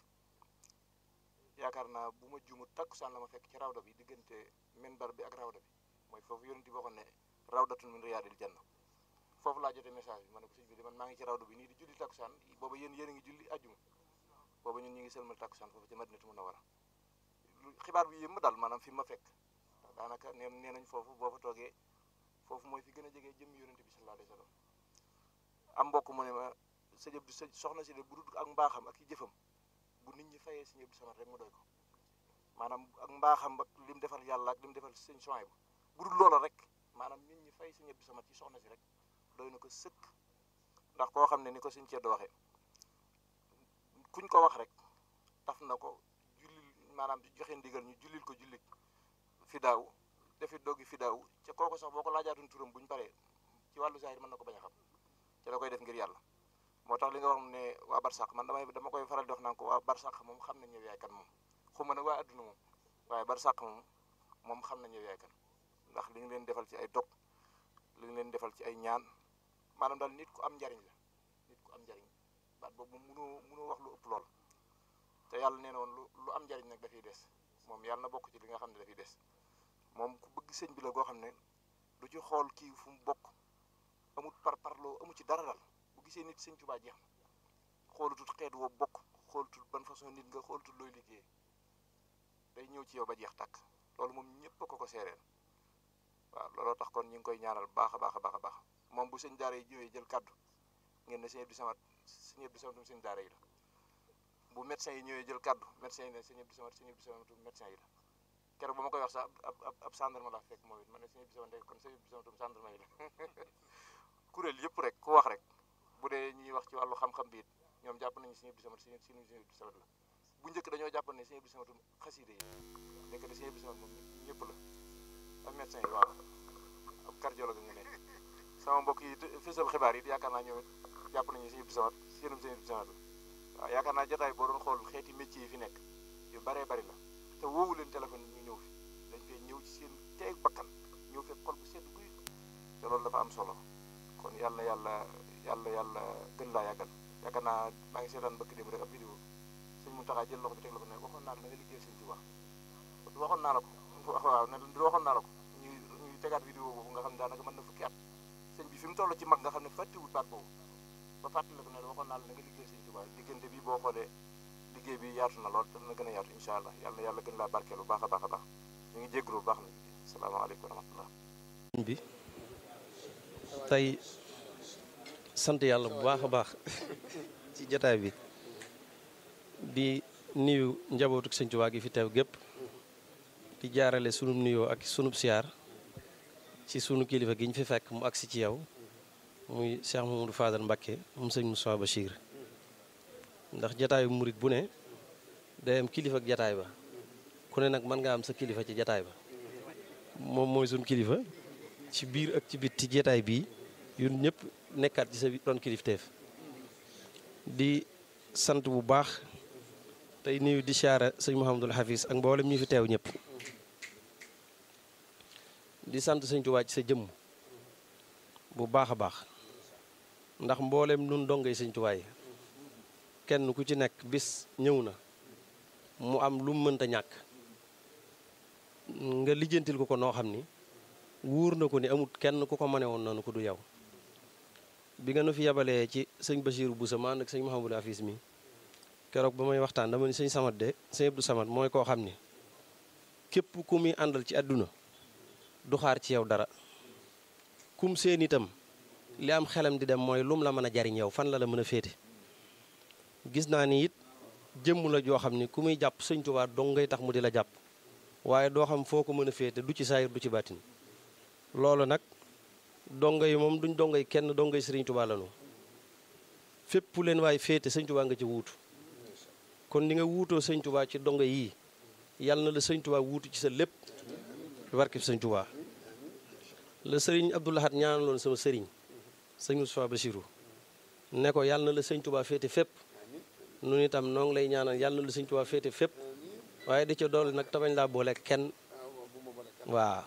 yaakaar naa bu ma juumut takkusaan la ma fekk ci rawda bi diggante minbar bi ak rawda bi mooy foofu yonent bi waxoon ne rawdatun min riyaadil janna foofu laa jotee message bi ma ne ko sëñ bi di man maa ngi ci rawda bi nii di julli takkusaan booba yéen yéen a ngi julli ajjuma booba ñun ñu ngi sëlmal takkusaan foofu ci Madinatu Munawwara xibaar bi yëpp daal maanaam fi ma fekk daanaka nee nee nañ foofu boo fa toogee foofu mooy fi gën a jege jëmmi yonent bi sallallahu alayhi wa sallam am mbokk mu ne ma sëñ Abdou sëñ soxna si de bu dul ak mbaaxam ak i jëfam bu nit ñi fayee sëñ Abdou Samad rek mu doy ko maanaam ak mbaaxam ak lim defal yàlla ak lim defal sëñ Sohaybu bu dul loola rek maanaam nit ñi fay sëñ Abdou Samad ci soxna si rek doy na ko sëkk ndax koo xam ne ni ko sëñ Ceddo waxee kuñ ko wax rek taf na ko jullil maanaam joxe ndigal ñu jullil ko jullit fi daaw defi doggi fi daaw ca kooku sax boo ko laajaatoon turam buñ paree ci wàllu zahir mën na ko bañ a xam ca la koy def ngir yàlla moo tax li nga wax ne waa barsàq man damay dama koy faral di wax naan ko waa barsàq moom xam nañ yow yaay kan moom xuma nag waa adduna moom waaye barsàq moom moom xam nañ yow yaay kan ndax li nga leen defal ci ay dog li nga leen defal ci ay ñaan maanaam daal nit ku am njariñ la nit ku am njariñ baat boobu moom mënoo mënoo wax lu ëpp lool te yàlla nee na woon lu lu am njariñ nag dafay des moom yàlla na bokk ci li nga xam ne dafay des moom ku bëgg sëñ bi la goo xam ne du ci xool kii fu mu bokk amut par parloo amu ci dara dal bu gisee nit sëñ Tuubaa jeex na xoolutut xeet woo bokk xoolutut ban façon nit nga xoolutut looy liggéey day ñëw ci yow ba jeex tàkk loolu moom ñëpp a ko ko seereel waaw looloo tax kon ñu ngi koy ñaanal baax a baax a baax a baax moom bu sëñ daara yi ñëwee jël kaddu ngeen ne sëñ Abdou Samad sëñ Abdou Samad sëñ daara yi la bu médecin yi ñëwee jël kaddu médecin yi ne sëñ Abdou Samad sëñ Abdou Samad médecin yi la keroog ba ma koy wax sax ab ab ab gendarme la fekk moom it ma ne sëñ Abdou Samad ndek kon sëñ Abdou Samad tam gendarme yi la kuréel yëpp rek ku wax rek bu dee ñuy wax ci wàllu xam-xam bi it ñoom jàpp nañu sëñ Abdou Samad sëñ sëñ Abdou Samad la bu njëkk dañoo jàpp ne sëñ Abdou Samad xaside yi nekk de sëñ Abdou Samad moom ñëpp la ak médecin yi waaw ab cardiologue nga nekk sama mbokk yi fësal xibaar yi yaakaar naa ñoom it jàpp nañu sëñ Abdou Samad seenum sëñ Abdou Samad la waaw yaakaar naa jotaay boo doon xool xeeti métier yi fi nekk yu baree bari la te woowu leen téléphone ñu ñëw fi dañ fee ñëw ci seen teeg bakkan ñëw fekk xol bu sedd guy te loolu dafa am solo kon yàlla na yàlla yàlla yàlla gën laa yàggal yaakaar naa maa ngi seetaan bëkk démb rek ab vidéo sëñ Mountakha jël loxo bi teg la ko ne waxoon naa la na nga liggéey sëñ Tuubaa waxoon naa la ko waaw ne waxoon naa la ko ñuy ñuy tegaat vidéo boobu nga xam ne daanaka mën na fukki at sëñ bi fi mu toll ci mag nga xam ne fàttiwut baat boobu ba fàttali ko ne waxoon naa la na nga liggéey sëñ Tuubaa diggante bi boo xoolee liggéey bi yaatu na lool dana gën a yaatu incha allah yàlla yàlla gën laa barkeel bu baax a baax a baax ñu ngi jégalu bu baax na salaamaaleykum wa rahmatullah bi tey sant yàlla bu baax a baax ci jataay bi di nuyu njabootu sëñ Tuubaa gi fi teew gépp di jaarale sunu nuyoo ak sunub siyaar ci sunu kilifa gi ñu fi fekk mu agsi ci yow muy Cheikh Mamadou Fadal Mbacké moom sëñ Moussa Bachir ndax jataayu murit bu ne day am kilifa ak jataay ba ku ne nag mën nga am sa kilifa ci jataay ba moom mooy suñ kilifa ci biir ak ci bit ci jataay bii yun ñëpp nekkaat ci sa doon kilifteef di sant bu baax tey nuyu di siyaara sëñ Mouhamadul Hafiz ak mboolem ñu fi teew ñëpp di sant sëñ Tuubaa ci sa jëmm bu baax a baax ndax mboolem nun dongay sëñ Tuubaa yi kenn ku ci nekk bis ñëw na mu am lu mu mënta ñàkk nga lijjantil ko ko noo xam ni wóor na ko ni amut kenn ku ko mane woon noonu ko du yow bi nga nu fi yabalee ci sëñ Bachirou Boussa ma ànd ak sëñ Mouhamadou Afis mi keroog ba may waxtaan dama ni sëñ Samad de sëñ Abdou Samad mooy koo xam ni képp ku muy àndal ci àdduna du xaar ci yow dara kum seen itam li am xelam di dem mooy lum la mën a jariñ yow fan la la mën a féete gis naa ni it jëmm la joo xam ni ku muy jàpp sëñ Tuubaa dong ngay tax mu di la jàpp waaye doo xam foo ko mën a féete du ci saayir du ci baatin loolu nag dongo yi moom duñ dongo yi kenn dongo yi sëriñ Tuubaa lanu fépp leen waaye féete sëñ Tuubaa nga ci wuutu kon ni nga wuutoo sëñ Tuubaa ci dongo yii yàlla na la sëñ Tuubaa wuutu ci sa lépp barke sëñ Tuubaa la sëriñ Abdou Lahad ñaanaloon sama sëriñ sëñ Moustapha Bassirou ne ko yàlla na la sëñ Tuubaa féete fépp nun itam noo ngi lay ñaanal yàlla na la sëñ Tuubaa féete fépp waaye di ca doole nag tabañ laa boole kenn waaw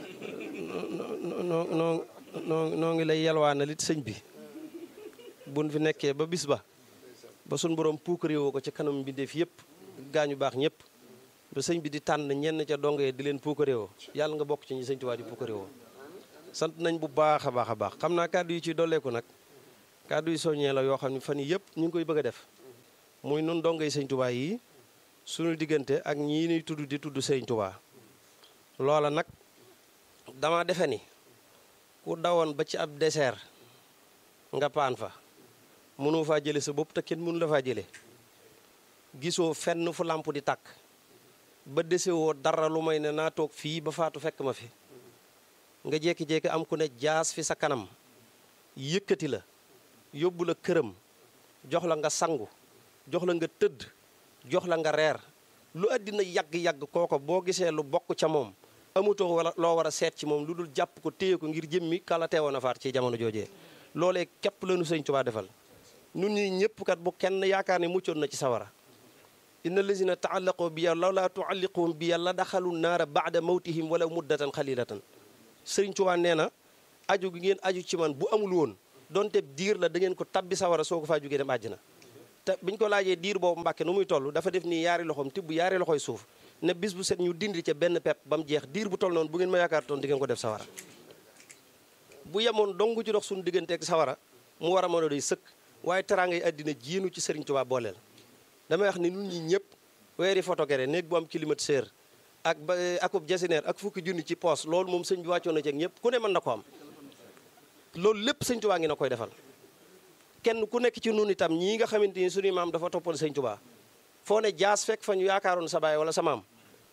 noo noo noo noo ngi lay yalwaanal it sëñ bi buñ fi nekkee ba bis ba ba suñ borom puukaréewoo ko ci kanam mbindeef yëpp gaañu baax ñëpp ba sëñ bi di tànn ñenn ca dongee di leen puukaréewoo yàlla nga bokk ci ñi sëñ Tuubaa di puukaréewoo sant nañ bu baax a baax a baax xam naa kàddu yi ci dolleeku nag kàddu yi soññee la yoo xam ne fan yii yëpp ñu ngi koy bëgg a def muy nun dongay sëñ Tuubaa yi suñu diggante ak ñii ñuy tudd di tudd sëñ Tuubaa loola nag dama defe ni ku dawoon ba ci ab désert nga paan fa mënoo faa jële sa bopp te kenn mënu la faa jële gisoo fenn fu làmp di tàkk ba desewoo dara lu may ne naa toog fii ba faatu fekk ma fi nga jékki-jékki am ku ne jaas fi sa kanam yëkkati la yóbbu la këram jox la nga sangu jox la nga tëdd jox la nga reer lu àddina yàgg-yàgg kooko boo gisee lu bokk ca moom amutoo wala loo war a seet ci moom lu dul jàpp ko téye ko ngir jëmmi kala teewoon a faat ci jamono joojee loolee képp lañu sëñ Tuubaa defal nun ñi ñëpp kat bu kenn yaakaar ne muccoon na ci sawara inna lazina taallaqoo bi law laa tualliquhum bi la daxalu naara baada mawtihim wala muddatan xalilatan sëriñ Tuubaa nee na aju gi ngeen aju ci man bu amul woon donte diir la da ngeen ko tabbi sawara soo ko faa jógee dem àjjana te biñ ko laajee diir boobu mbàkke nu muy toll dafa def nii yaari loxoom tibb yaari loxoy suuf ne bis bu set ñu dindi ca benn pepp ba mu jeex diir bu toll noonu bu ngeen ma yaakaar toon di ngeen ko def sawara bu yemoon dong ci dox suñu digganteeg sawara mu war a mën a doy sëkk waaye teraangay àddina jiinu ci sëriñ Tuubaa booleel damay wax ni nun ñi ñëpp weeri photogere néeg bu am climatiseur ak ba akub jasineer ak fukki junni ci poos loolu moom sëñ bi wàccoon na ci ak ñëpp ku ne mën na ko am loolu lépp sëñ Tuubaa ngi na koy defal kenn ku nekk ci nun itam ñii nga xamante ni suñu maam dafa toppal sëñ Tuubaa foo ne jaas fekk fa ñu yaakaaroon sa baay wala sa maam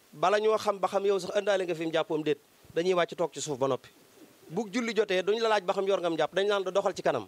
bala ñoo xam ba xam yow sax indaale nga fi mu jàppoom déet dañuy wàcc toog ci suuf ba noppi bu julli jotee duñ la laaj ba xam yor ngam jàpp dañ naan la doxal ci kanam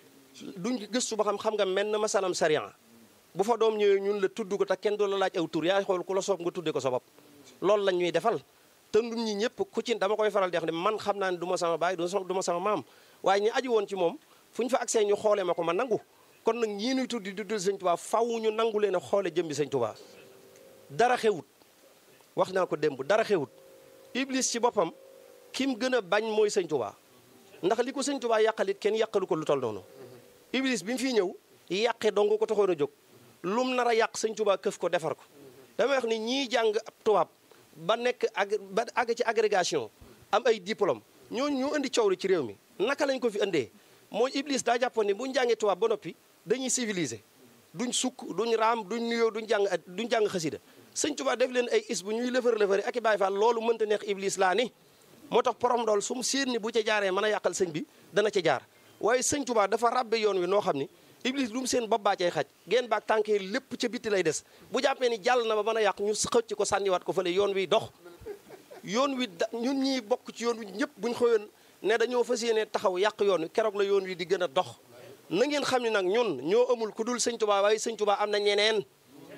duñ gëstu ba xam xam nga menn masalam sariya bu fa doom ñëwee ñun la tudd ko te kenn du la laaj aw tur yaay xool ku la soob nga tudde ko sa bopp loolu lañ ñuy defal te nun ñi ñëpp ku ci dama koy faral di wax ne man xam naa ne du ma sama baay du ma sama maam waaye ñi aju woon ci moom fu ñu fa agsee ñu xoolee ma ko ma nangu kon nag ñii nuy tuddi di dul sëñ Tuubaa faw ñu nangu leen a xoole jëmbi sëñ Tuubaa dara xewut wax naa ko démb dara xewut iblis ci boppam kim gën a bañ mooy sëñ Tuubaa ndax li ko sëñ Tuubaa yàqalit kenn yàqalu ko lu tol noonu iblis bi mu fiy ñëw yàqe dong ko taxoon a jóg lum nar a yàq sëñ Tuubaa këf ko defar ko damay wax ni ñii jàng ab tubaab ba nekk ag ba àgg ci agrégation am ay diplôme ñooñu ñoo indi coow li ci réew mi naka lañ ko fi indee mooy iblis daa jàppoon ni bu ñu jàngee tubaab ba noppi dañuy civilisé duñ sukk duñ raam duñ nuyoo duñ jàng duñ jàng xasida sëñ Tuubaa def leen ay is bu ñuy lëfër lëfëri ak i Baay Faal loolu mënta neex iblis laa ni moo tax porom dool su mu séen ni bu ca jaaree mën a yàqal sëñ bi dana ca jaar waaye sëñ Tuubaa dafa ràbbe yoon wi noo xam ni iblis lu mu seen bopp baa cay xaj geen baak tànkee lépp ca bitti lay des bu jàppee ni jàll na ba mën a yàq ñu xëcc ko sànniwaat ko fële yoon wi dox yoon wi da ñun ñii bokk ci yoon wi ñëpp buñ xëyoon ne dañoo fas yéene taxaw yàq yoon wi keroog la yoon wi di gën a dox na ngeen xam ne nag ñun ñoo amul ku dul sëñ Tuubaa waaye sëñ Tuubaa am na ñeneen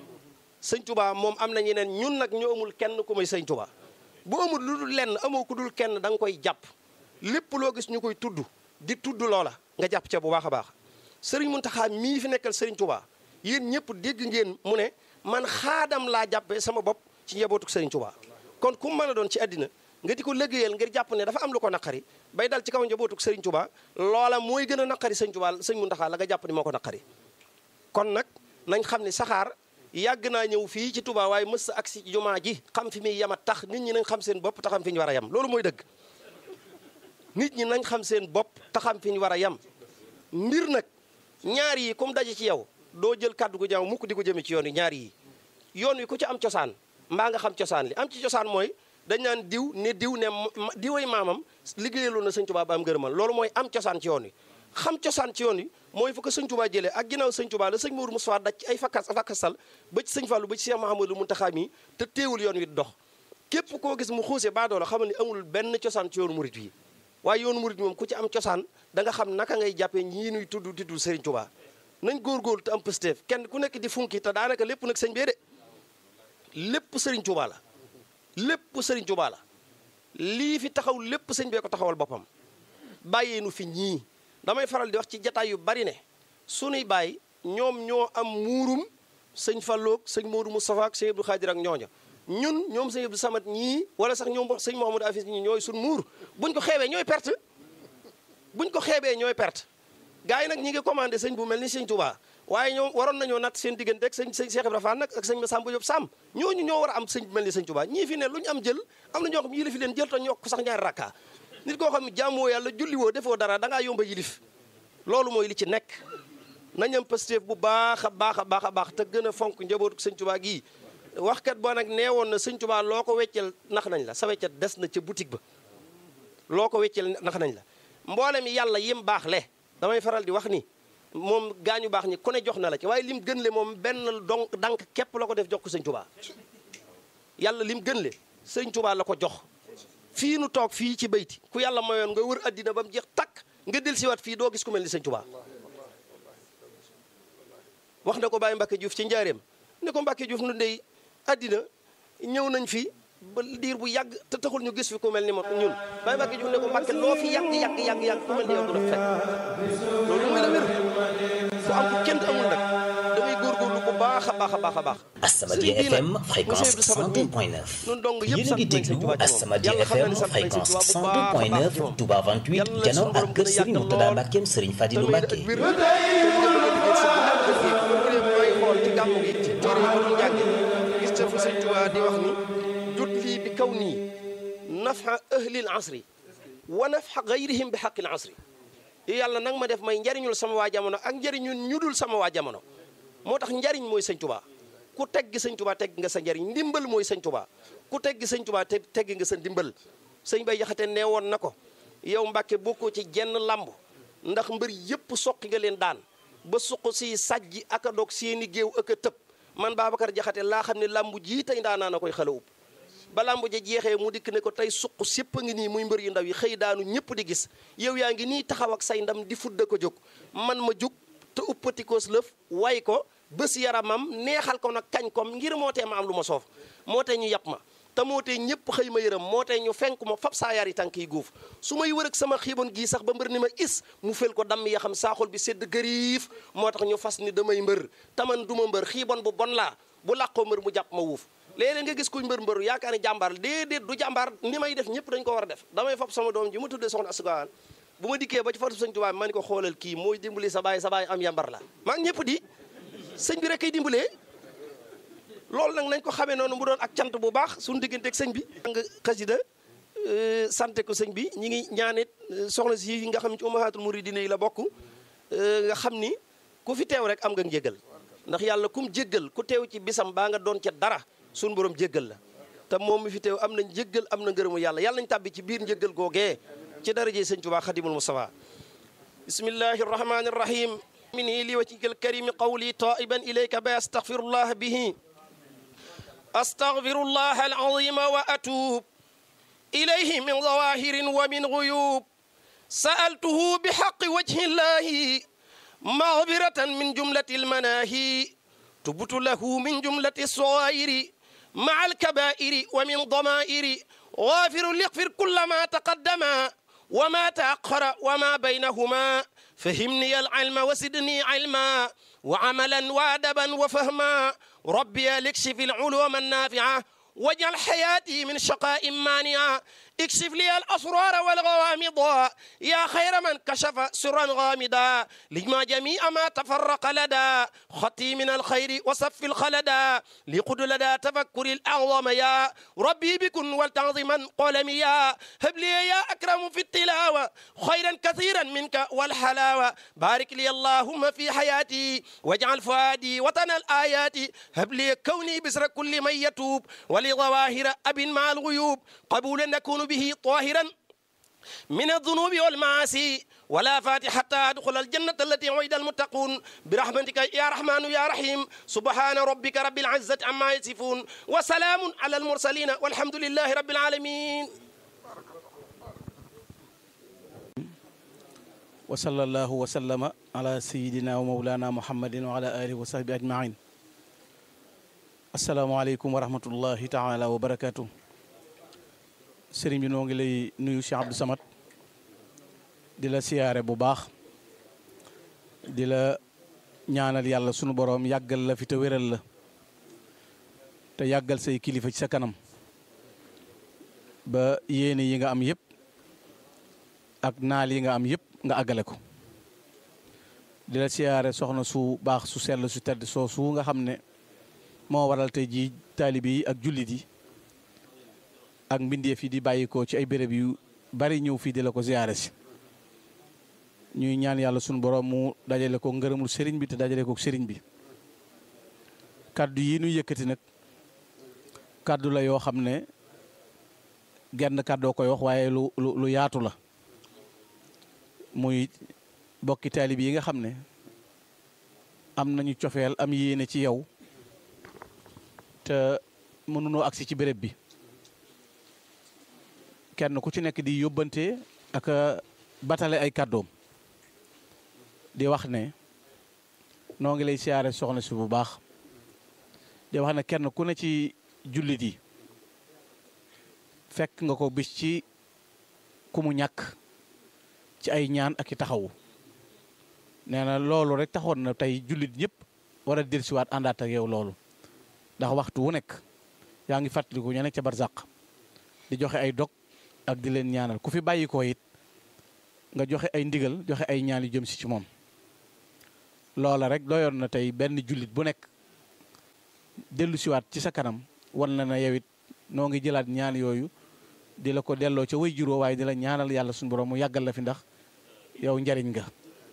sëñ Tuubaa moom am na ñeneen ñun nag ñoo amul kenn ku may sëñ Tuubaa bu amul lu dul lenn amoo ku dul kenn da nga koy jàpp lépp loo gis ñu koy tudd di tudd loola nga jàpp ca bu baax a baax sëriñ Muntaxa mii fi nekkal sëriñ Tuubaa yéen ñëpp dégg ngeen mu ne man xaadam laa jàppee sama bopp ci njabootuk sëriñ Tuubaa kon ku mën a doon ci àddina nga di ko liggéeyal ngir jàpp ne dafa am lu ko naqari bay dal ci kaw njabootuk sëriñ Tuubaa loola mooy gën a naqari sëriñ Tuubaa sëriñ Muntaxa la nga jàpp ni moo ko naqari kon nag nañ xam ne saxaar yàgg naa ñëw fii ci Touba waaye mës ak si jumaa ji xam fi muy yem a tax nit ñi nañ xam seen bopp te xam fi ñu war a yem loolu mooy dëgg nit ñi nañ xam seen bopp te xam fi ñu war a yem mbir nag ñaar yi comme daje ci yow doo jël kàddu gu jaaw mukk di ko jëme ci yoon yi ñaar yi yoon wi ku ci am cosaan mbaa nga xam cosaan li am ci cosaan mooy dañ naan diw ne diw ne diway maamam liggéeyaloon na sëñ Touba ba am ngërëmal loolu mooy am cosaan ci yoon wi xam cosaan ci yoon wi mooy fu ko sëñ Touba jëlee ak ginnaaw sëñ Touba la sëñ Mourou Moussa daj ci ay fakkas fakkasal ba ci sëñ Fallou ba ci Cheikh Mahamadou Mountakha mi te teewul yoon wi dox képp koo gis mu xuuse baadoo la xamal ni amul benn cosaan ci yoonu murit yi waaye yoonu murit moom ku ci am cosaan da nga xam naka ngay jàppee ñii nuy tudd tudd Serigne Touba nañ góorgóorlu te am pësteef kenn ku nekk di funki te daanaka lépp nag sëñ bee de lépp Serigne Touba la lépp Serigne Touba la lii fi taxaw lépp sëñ bee ko taxawal boppam bàyyee nu fi ñii damay faral di wax ci jataay yu bari ne sunuy bàyyi ñoom ñoo am muurum sëñ Falloog sëñ Modou Moustapha ak sëñ Abdou Khadir ak ñooña ñun ñoom sëñ Abdou Samad ñii wala sax ñoom sëñ Mouhamadou Afis ñii ñooy sun muur buñ ko xeebee ñooy perte buñ ko xeebee ñooy perte gars yi nag ñi ngi commandé sëñ bu mel ni sëñ Touba waaye ñoom waroon nañoo natt seen diggante ak sëñ sëñ Cheikh Ibrahima Fall nag ak sëñ Massamba Diop Sam ñooñu ñoo war a am sëñ bu mel ni sëñ Touba ñii fi ne lu ñu am jël am na ñoo xam yilif leen jël te ñoo ko sax ñaari rakka nit koo xam ne jàmmoo yàlla julliwoo defoo dara da ngaa yomba yilif loolu mooy li ci nekk nañ am Pastef bu baax a baax a baax a baax te gën a fonk njabootu sëñ Touba gii waxkat boo nag nee woon na sëñ Touba loo ko weccel nax nañ la sa weccat des na ca boutique ba loo ko weccel nax nañ la mboolem yàlla yim baax le damay faral di wax ni moom gaañu baax ñi ku ne jox na la ci waaye lim gën le moom benn donc dank képp la ko def jox ko sëñ Touba yàlla lim gën le sëñ Touba la ko jox fii nu toog fii ci bayti ku yàlla mayoon nga wër addina ba mu jeex takk nga del siwaat fii doo gis ku mel ni sëñ Touba wax na ko Baye Mbacke Diouf ci njaareem ne ko Mbacke Diouf nu ndey addina ñëw nañ fi ba diir bu yàgg te taxul ñu gis fi ku mel ni moom ñun Baye Mbacke Diouf ne ko Mbacke loo fi yàgg yàgg yàgg yàgg ku mel ni yow du la fekk loolu mooy la wér ku am ku kenn amul nag da ngay góorgóorlu bu baax a baax a baax a baax Asamadia FM fréquence 102.9 yéen a ngi déglu Asamadia FM fréquence 102.9 Touba 28 jano ak kër Serigne Mourtada Mbackeem Serigne Fadilou Mbacke may xool ci gàmmu gi ci téere yi ma doon jànge gis te fu sëñ Tuubaa di wax ni jut lii bi kaw nii nafa ahlil asri wa nafa gayrihim bi xaqil asri yàlla nag ma def may njariñul sama waa jamono ak njariñul ñu dul sama waa jamono moo tax njariñ mooy sëñ Tuubaa ku tegg sëñ Tuubaa tegg nga sa njariñ ndimbal mooy sëñ Tuubaa ku tegg sëñ Tuubaa te tegg nga sa ndimbal sëñ bay jaxate nee woon na ko yow Mbàkke bokkoo ci jenn lamb ndax mbër yépp soqi nga leen daan ba suq si sajji ak a dog seeni géew ak a tëb man Babacar Jaxate laa xam ne làmbu jii tey ndaanaa na koy xala ub ba làmb ja jeexee mu dikk ne ko tey suq sépp a ngi nii muy mbër yu ndaw yi xëy daanu ñëpp di gis yow yaa ngi nii taxaw ak say ndam di fudda ko jóg man ma jóg te uppatikoos lëf way ko bés yaramam neexal ko nag kañ kom ngir moo tee ma am lu ma soof moo tee ñu yàpp ma te moo tee ñëpp xëy ma yërëm moo tee ñu fenk ma fab saa yari tànk yi guuf su may wër ak sama xiiboon gii sax ba mbër ni ma is mu fel ko damm ya xam saaxul bi sedd gëriif moo tax ñu fas ni damay mbër taman duma mbër xiiboon bu bon laa bu làqoo mbër mu jàpp ma wuuf léeg-léeg nga gis kuy mbër mbëru yaakaar ni jàmbaar déedéet du jàmbaar ni may def ñëpp dañ ko war a def damay fab sama doom ji ma tuddee soxna asugaan bu ma dikkee ba ci fatu sëñ Tuubaa ma ni ko xoolal kii mooy dimbali sa baay sa baay am yambar la maa ngi ñëpp di sëñ bi rek kay dimbalee loolu nag nañ ko xamee noonu mu doon ak cant bu baax suñu digganteeg sëñ bi nga xasida sante ko sëñ bi ñi ngi ñaanit soxna si nga xam ne ci ummahatul muridina yi la bokk nga xam ni ku fi teew rek am nga njéggal ndax yàlla kum jéggal ku teew ci bisam baa nga doon ca dara suñu borom jéggal la te moom mi fi teew am na njéggal am na ngërëmu yàlla yàlla nañ tàbbi ci biir njéggal googee ci daraje sëñ Tuubaa xadimul Mustafa bismillahi arrahmani arrahim مني لوجهك الكريم قولي طائبا إليك بأستغفر الله به أستغفر الله العظيم وأتوب إليه من ظواهر ومن غيوب سألته بحق وجه الله مغفرة من جملة المناهي تبت له من جملة الصغائر مع الكبائر ومن ضمائر غافر ليغفر كل ما تقدم وما تأخر وما بينهما فهمني العلم وسدني علما وعملا وادبا وفهما ربي لكشف العلوم النافعه واجعل حياتي من شقاء مانعا اكشف لي الاسرار والغوامض يا خير من كشف سرا غامضا لما جميع ما تفرق لدى خطي من الخير وصف الخلدا لقد لدى تفكر الاعظم يا ربي بكن والتعظما قلمي يا هب لي يا اكرم في التلاوه خيرا كثيرا منك والحلاوه بارك لي اللهم في حياتي واجعل فؤادي وطن الايات هب لي كوني بسر كل من يتوب ولظواهر اب مع الغيوب قبولا نكون به طاهرا من الذنوب والمعاصي ولا فاتح حتى أدخل الجنة التي وعد المتقون برحمتك يا رحمن يا رحيم سبحان ربك رب العزة عما يصفون وسلام على المرسلين والحمد لله رب العالمين وصلى الله وسلم على سيدنا ومولانا محمد وعلى آله وصحبه أجمعين السلام عليكم ورحمة الله تعالى وبركاته sëriñ bi noo ngi lay nuyu Cheikh Abdou Samad di la siyaare bu baax di la ñaanal yàlla sunu boroom yàggal la fi te wéral la te yàggal say kilifa ci sa kanam ba yéene yi nga am yëpp ak naal yi nga am yëpp nga àggale ko di la siyaare soxna su baax su sell su tedd soosu nga xam ne moo waral tey jii taalibe yi ak jullit yi ak mbindeef yi di bàyyikoo ci ay béréb yu bari ñëw fii di la ko ziyaare si ñuy ñaan yàlla sunu borom mu dajale ko ngërëmul sëriñ bi te dajale ko sëriñ bi kàddu yi nu yëkkati nag kàddu la yoo xam ne genn kàddoo koy wax waaye lu lu lu yaatu la muy bokki taalib yi nga xam ne am nañu cofeel am yéene ci yow te mënunoo agsi ci béréb bi kenn ku ci nekk di yóbbante ak batale ay kàddoom di wax ne noo ngi lay siyaare soxna si bu baax di wax ne kenn ku ne ci jullit yi fekk nga ko bis ci ku mu ñàkk ci ay ñaan ak i taxawu nee na loolu rek taxoon na tey jullit ñëpp war a dellusiwaat àndaat ak yow loolu ndax waxtu wu nekk yaa ngi fàttaliku ña nekk ca barzaq di joxe ay dog ak di leen ñaanal ku fi bàyyi ko it nga joxe ay ndigal joxe ay ñaan yu jëm si ci moom loola rek doyoon na tey benn jullit bu nekk dellu siwaat ci sa kanam wan na na yow it noo ngi jëlaat ñaan yooyu di la ko delloo ca way juróo waaye di la ñaanal yàlla suñu borom mu yàggal la fi ndax yow njariñ nga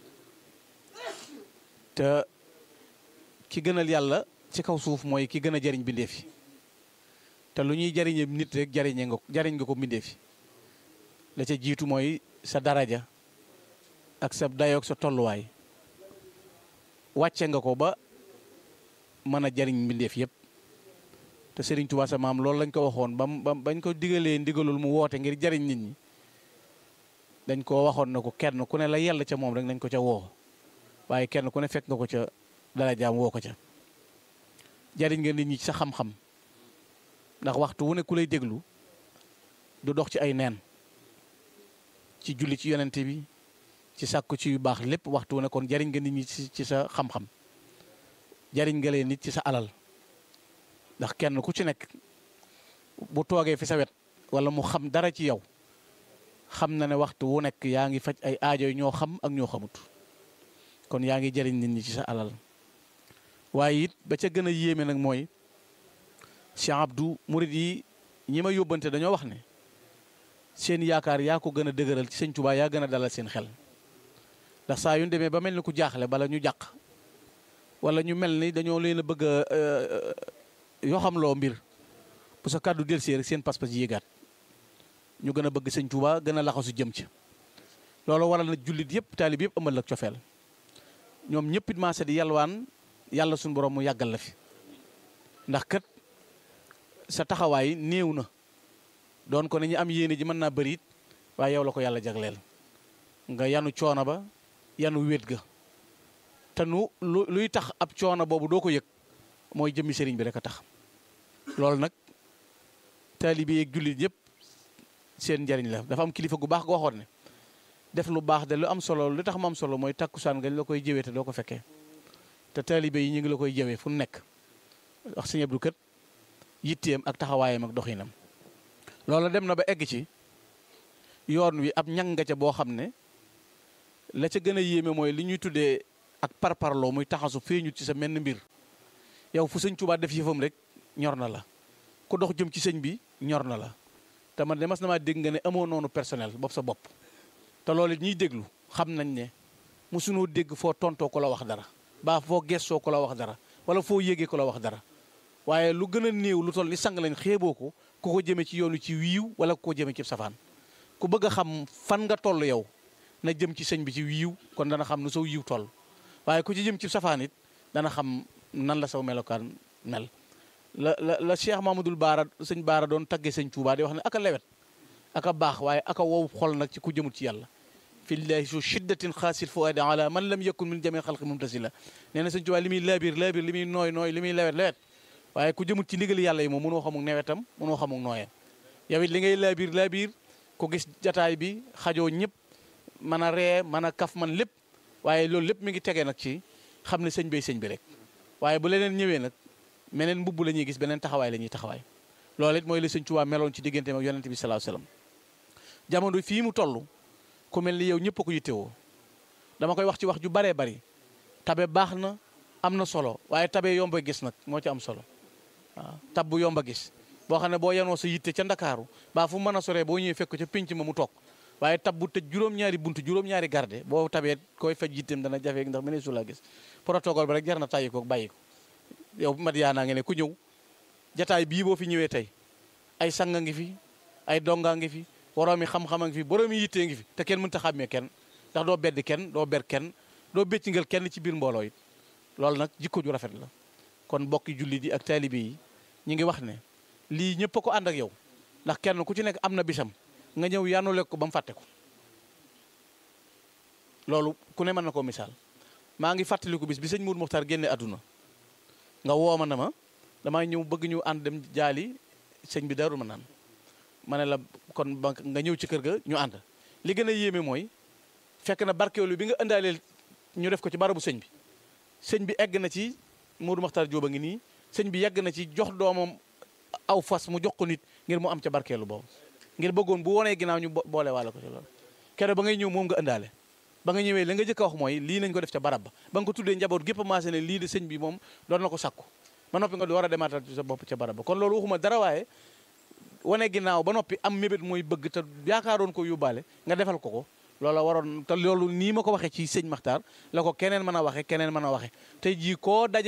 te ki gënal yàlla ci kaw suuf mooy ki gën a jariñ bindeef yi te lu ñuy jariñe nit rek jariñe nga jariñ nga ko bindeef yi la ca jiitu mooy sa daraja ak sa dayoog sa tolluwaay wàcce nga ko ba mën a jariñ mbindeef yépp te Serigne Touba sa maam loolu lañ ko waxoon ba ba bañ ko digalee ndigalul mu woote ngir jariñ nit ñi dañ koo waxoon na ko kenn ku ne la yell ca moom rek nañ ko ca woo waaye kenn ku ne fekk nga ko ca dara jaam woo ko ca jariñ nga nit ñi ci sa xam-xam ndax waxtu wu ne ku lay déglu du dox ci ay neen ci julli ci yonente bi ci sàkku ci yu baax lépp waxtu wu ne kon jariñ nga nit ñi ci sa xam-xam jariñ nga leen nit ci sa alal ndax kenn ku ci nekk bu toogee fi sa wet wala mu xam dara ci yow xam na ne waxtu wu nekk yaa ngi faj ay aajo ñoo xam ak ñoo xamut kon yaa ngi jariñ nit ñi ci sa alal waaye it ba ca gën a yéeme nag mooy Cheikh Abdou murid yi ñi ma yóbbante dañoo wax ne seen yaakaar yaa ko gën a dëgëral ci sëñ Tuubaa yaa gën a dalal seen xel ndax saa yu ñu demee ba mel ni ku jaaxle bala ñu jàq wala ñu mel ni dañoo leen a bëgg a yoo xam loo mbir bu sa kàddu delsee rek seen pas-pas yéegaat ñu gën a bëgg sëñ Tuubaa gën a laxasu jëm ci loolu waral na jullit yëpp taalib yëpp ëmbal ak cofeel ñoom ñëpp it maase di yalwaan yàlla suñu borom mu yàggal la fi ndax kat sa taxawaay néew na doon ko ne ñu am yéene ji mën naa bëri it waaye yow la ko yàlla jagleel nga yanu coono ba yanu wéet ga te nu lu luy tax ab coono boobu doo ko yëg mooy jëmmi sëriñ bi rek a tax loolu nag taalibe yeeg jullit yëpp seen njariñ la dafa am kilifa gu baax goo waxoon ne def lu baax de lu am solo lu tax mu am solo mooy takkusaan nga la koy jëwee te doo ko fekkee te taalibe yi ñu ngi la koy jëwee fu nekk wax sëñ Abdou kët yitteem ak taxawaayam ak doxinam loolu dem na ba egg ci yoon wi ab ñang nga ca boo xam ne la ca gën a yéeme mooy li ñuy tuddee ak parparloo muy taxasu feeñu ci sa menn mbir yow fu sëñ Tuubaa def yëfam rek ñor na la ku dox jëm ci sëñ bi ñor na la te man de mas na maa dégg nga ne amoo noonu personnel bopp sa bopp te loolu ñuy déglu xam nañ ne mosunoo dégg foo tontoo ko la wax dara baa foo gestoo ko la wax dara wala foo yégee ko la wax dara waaye lu gën a néew lu toll ni sang lañ xeeboo ko ku ko jëmee ci yoonu ci wiiw wala ku ko jëmee ci safaan ku bëgg a xam fan nga toll yow na jëm ci sëñ bi ci wiiw kon dana xam nu saw yiw toll waaye ku ci jëm ci safaan it dana xam nan la saw melokaan mel la la la Cheikh Mamadou Baara sëñ Baara doon taggee sëñ Touba di wax ne aka lewet aka baax waaye aka wow xol nag ci ku jëmut ci yàlla fillahi su shiddatin xaasil fuadi ala man lam yakun min jami xalqi mumtasila nee na sëñ Touba li muy laabir laabir li muy nooy nooy li muy lewet lewet waaye ku jëmut ci ndigal yàlla yi moom mënoo xamuk newetam mënoo xamuk nooyam yow it li ngay laabir laabir ku gis jataay bi xajoo ñëpp mën a ree mën a kaf man lépp waaye loolu lépp mi ngi tegee nag ci xam ne sëñ bay sëñ bi rek waaye bu leneen ñëwee nag meneen mbubb la ñuy gis beneen taxawaay la ñuy taxawaay loolu it mooy la sëñ Tuubaa meloon ci digganteem ak yonente bi salaahu salaam jamono fii mu toll ku mel ni yow ñëpp a ko yittewoo dama koy wax ci wax ju baree bari tabe baax na am na solo waaye tabe yomba gis nag moo ci am solo waaw tab bu yomba gis boo xam ne boo yanoo sa yitte ca ndakaaru baa fu mën a soree boo ñëwee fekk ca pénc ma mu toog waaye tab bu tëj juróom-ñaari buntu juróom-ñaari garde boo tabee koy faj yitteem dana jafe ndax mënee su laa gis protocole ba rek jar na tàyyi ko bàyyi ko yow mat yaa naa nge ne ku ñëw jataay bii boo fi ñëwee tey ay sanga ngi fi ay dongaa ngi fi boroomi xam-xama ngi fi boroomi yittee ngi fi te kenn mënta xàmmee kenn ndax doo beddi kenn doo ber kenn doo béccingal kenn ci biir mbooloo it loolu nag jikko ju rafet la kon bokki jullit yi ak taalibe yi ñi ngi wax ne lii ñëpp a ko ànd ak yow ndax kenn ku ci nekk am na bisam nga ñëw yanule ko ba mu fàtte ko loolu ku ne mën na koo misaal maa ngi fàttaliku bis bi sëñ Mour Muxtaar génne àdduna nga woo ma na ma damaa ñëw bëgg ñu ànd dem jaali sëñ bi darul ma naan ma ne la kon ba nga ñëw ci kër ga ñu ànd li gën a yéeme mooy fekk na barkeelu bi nga indaaleel ñu def ko ci barabu sëñ bi sëñ bi egg na ci Mour Muxtaar Jóoba ngi nii sëñ bi yegg na ci jox doomam aw fas mu jox ko nit ngir mu am ca barkeelu boobu ngir bëggoon bu wonee ginnaaw ñu boole waale ko ci loolu keroog ba ngay ñëw moom nga indaale ba nga ñëwee la nga jëkk a wax mooy lii nañ ko def ca barab ba ba nga ko tuddee njaboot gépp maase ne lii de sëñ bi moom doon na ko sakku ba noppi nga war a demaatal ci sa bopp ca barab ba kon loolu waxuma dara waaye wane ginnaaw ba noppi am mébét mooy bëgg te yaakaaroon ko yóbbaale nga defal ko ko loola waroon te loolu nii ma ko waxee ci sëñ Maxtaar la ko keneen mën a waxe keneen mën a waxe tey jii koo daje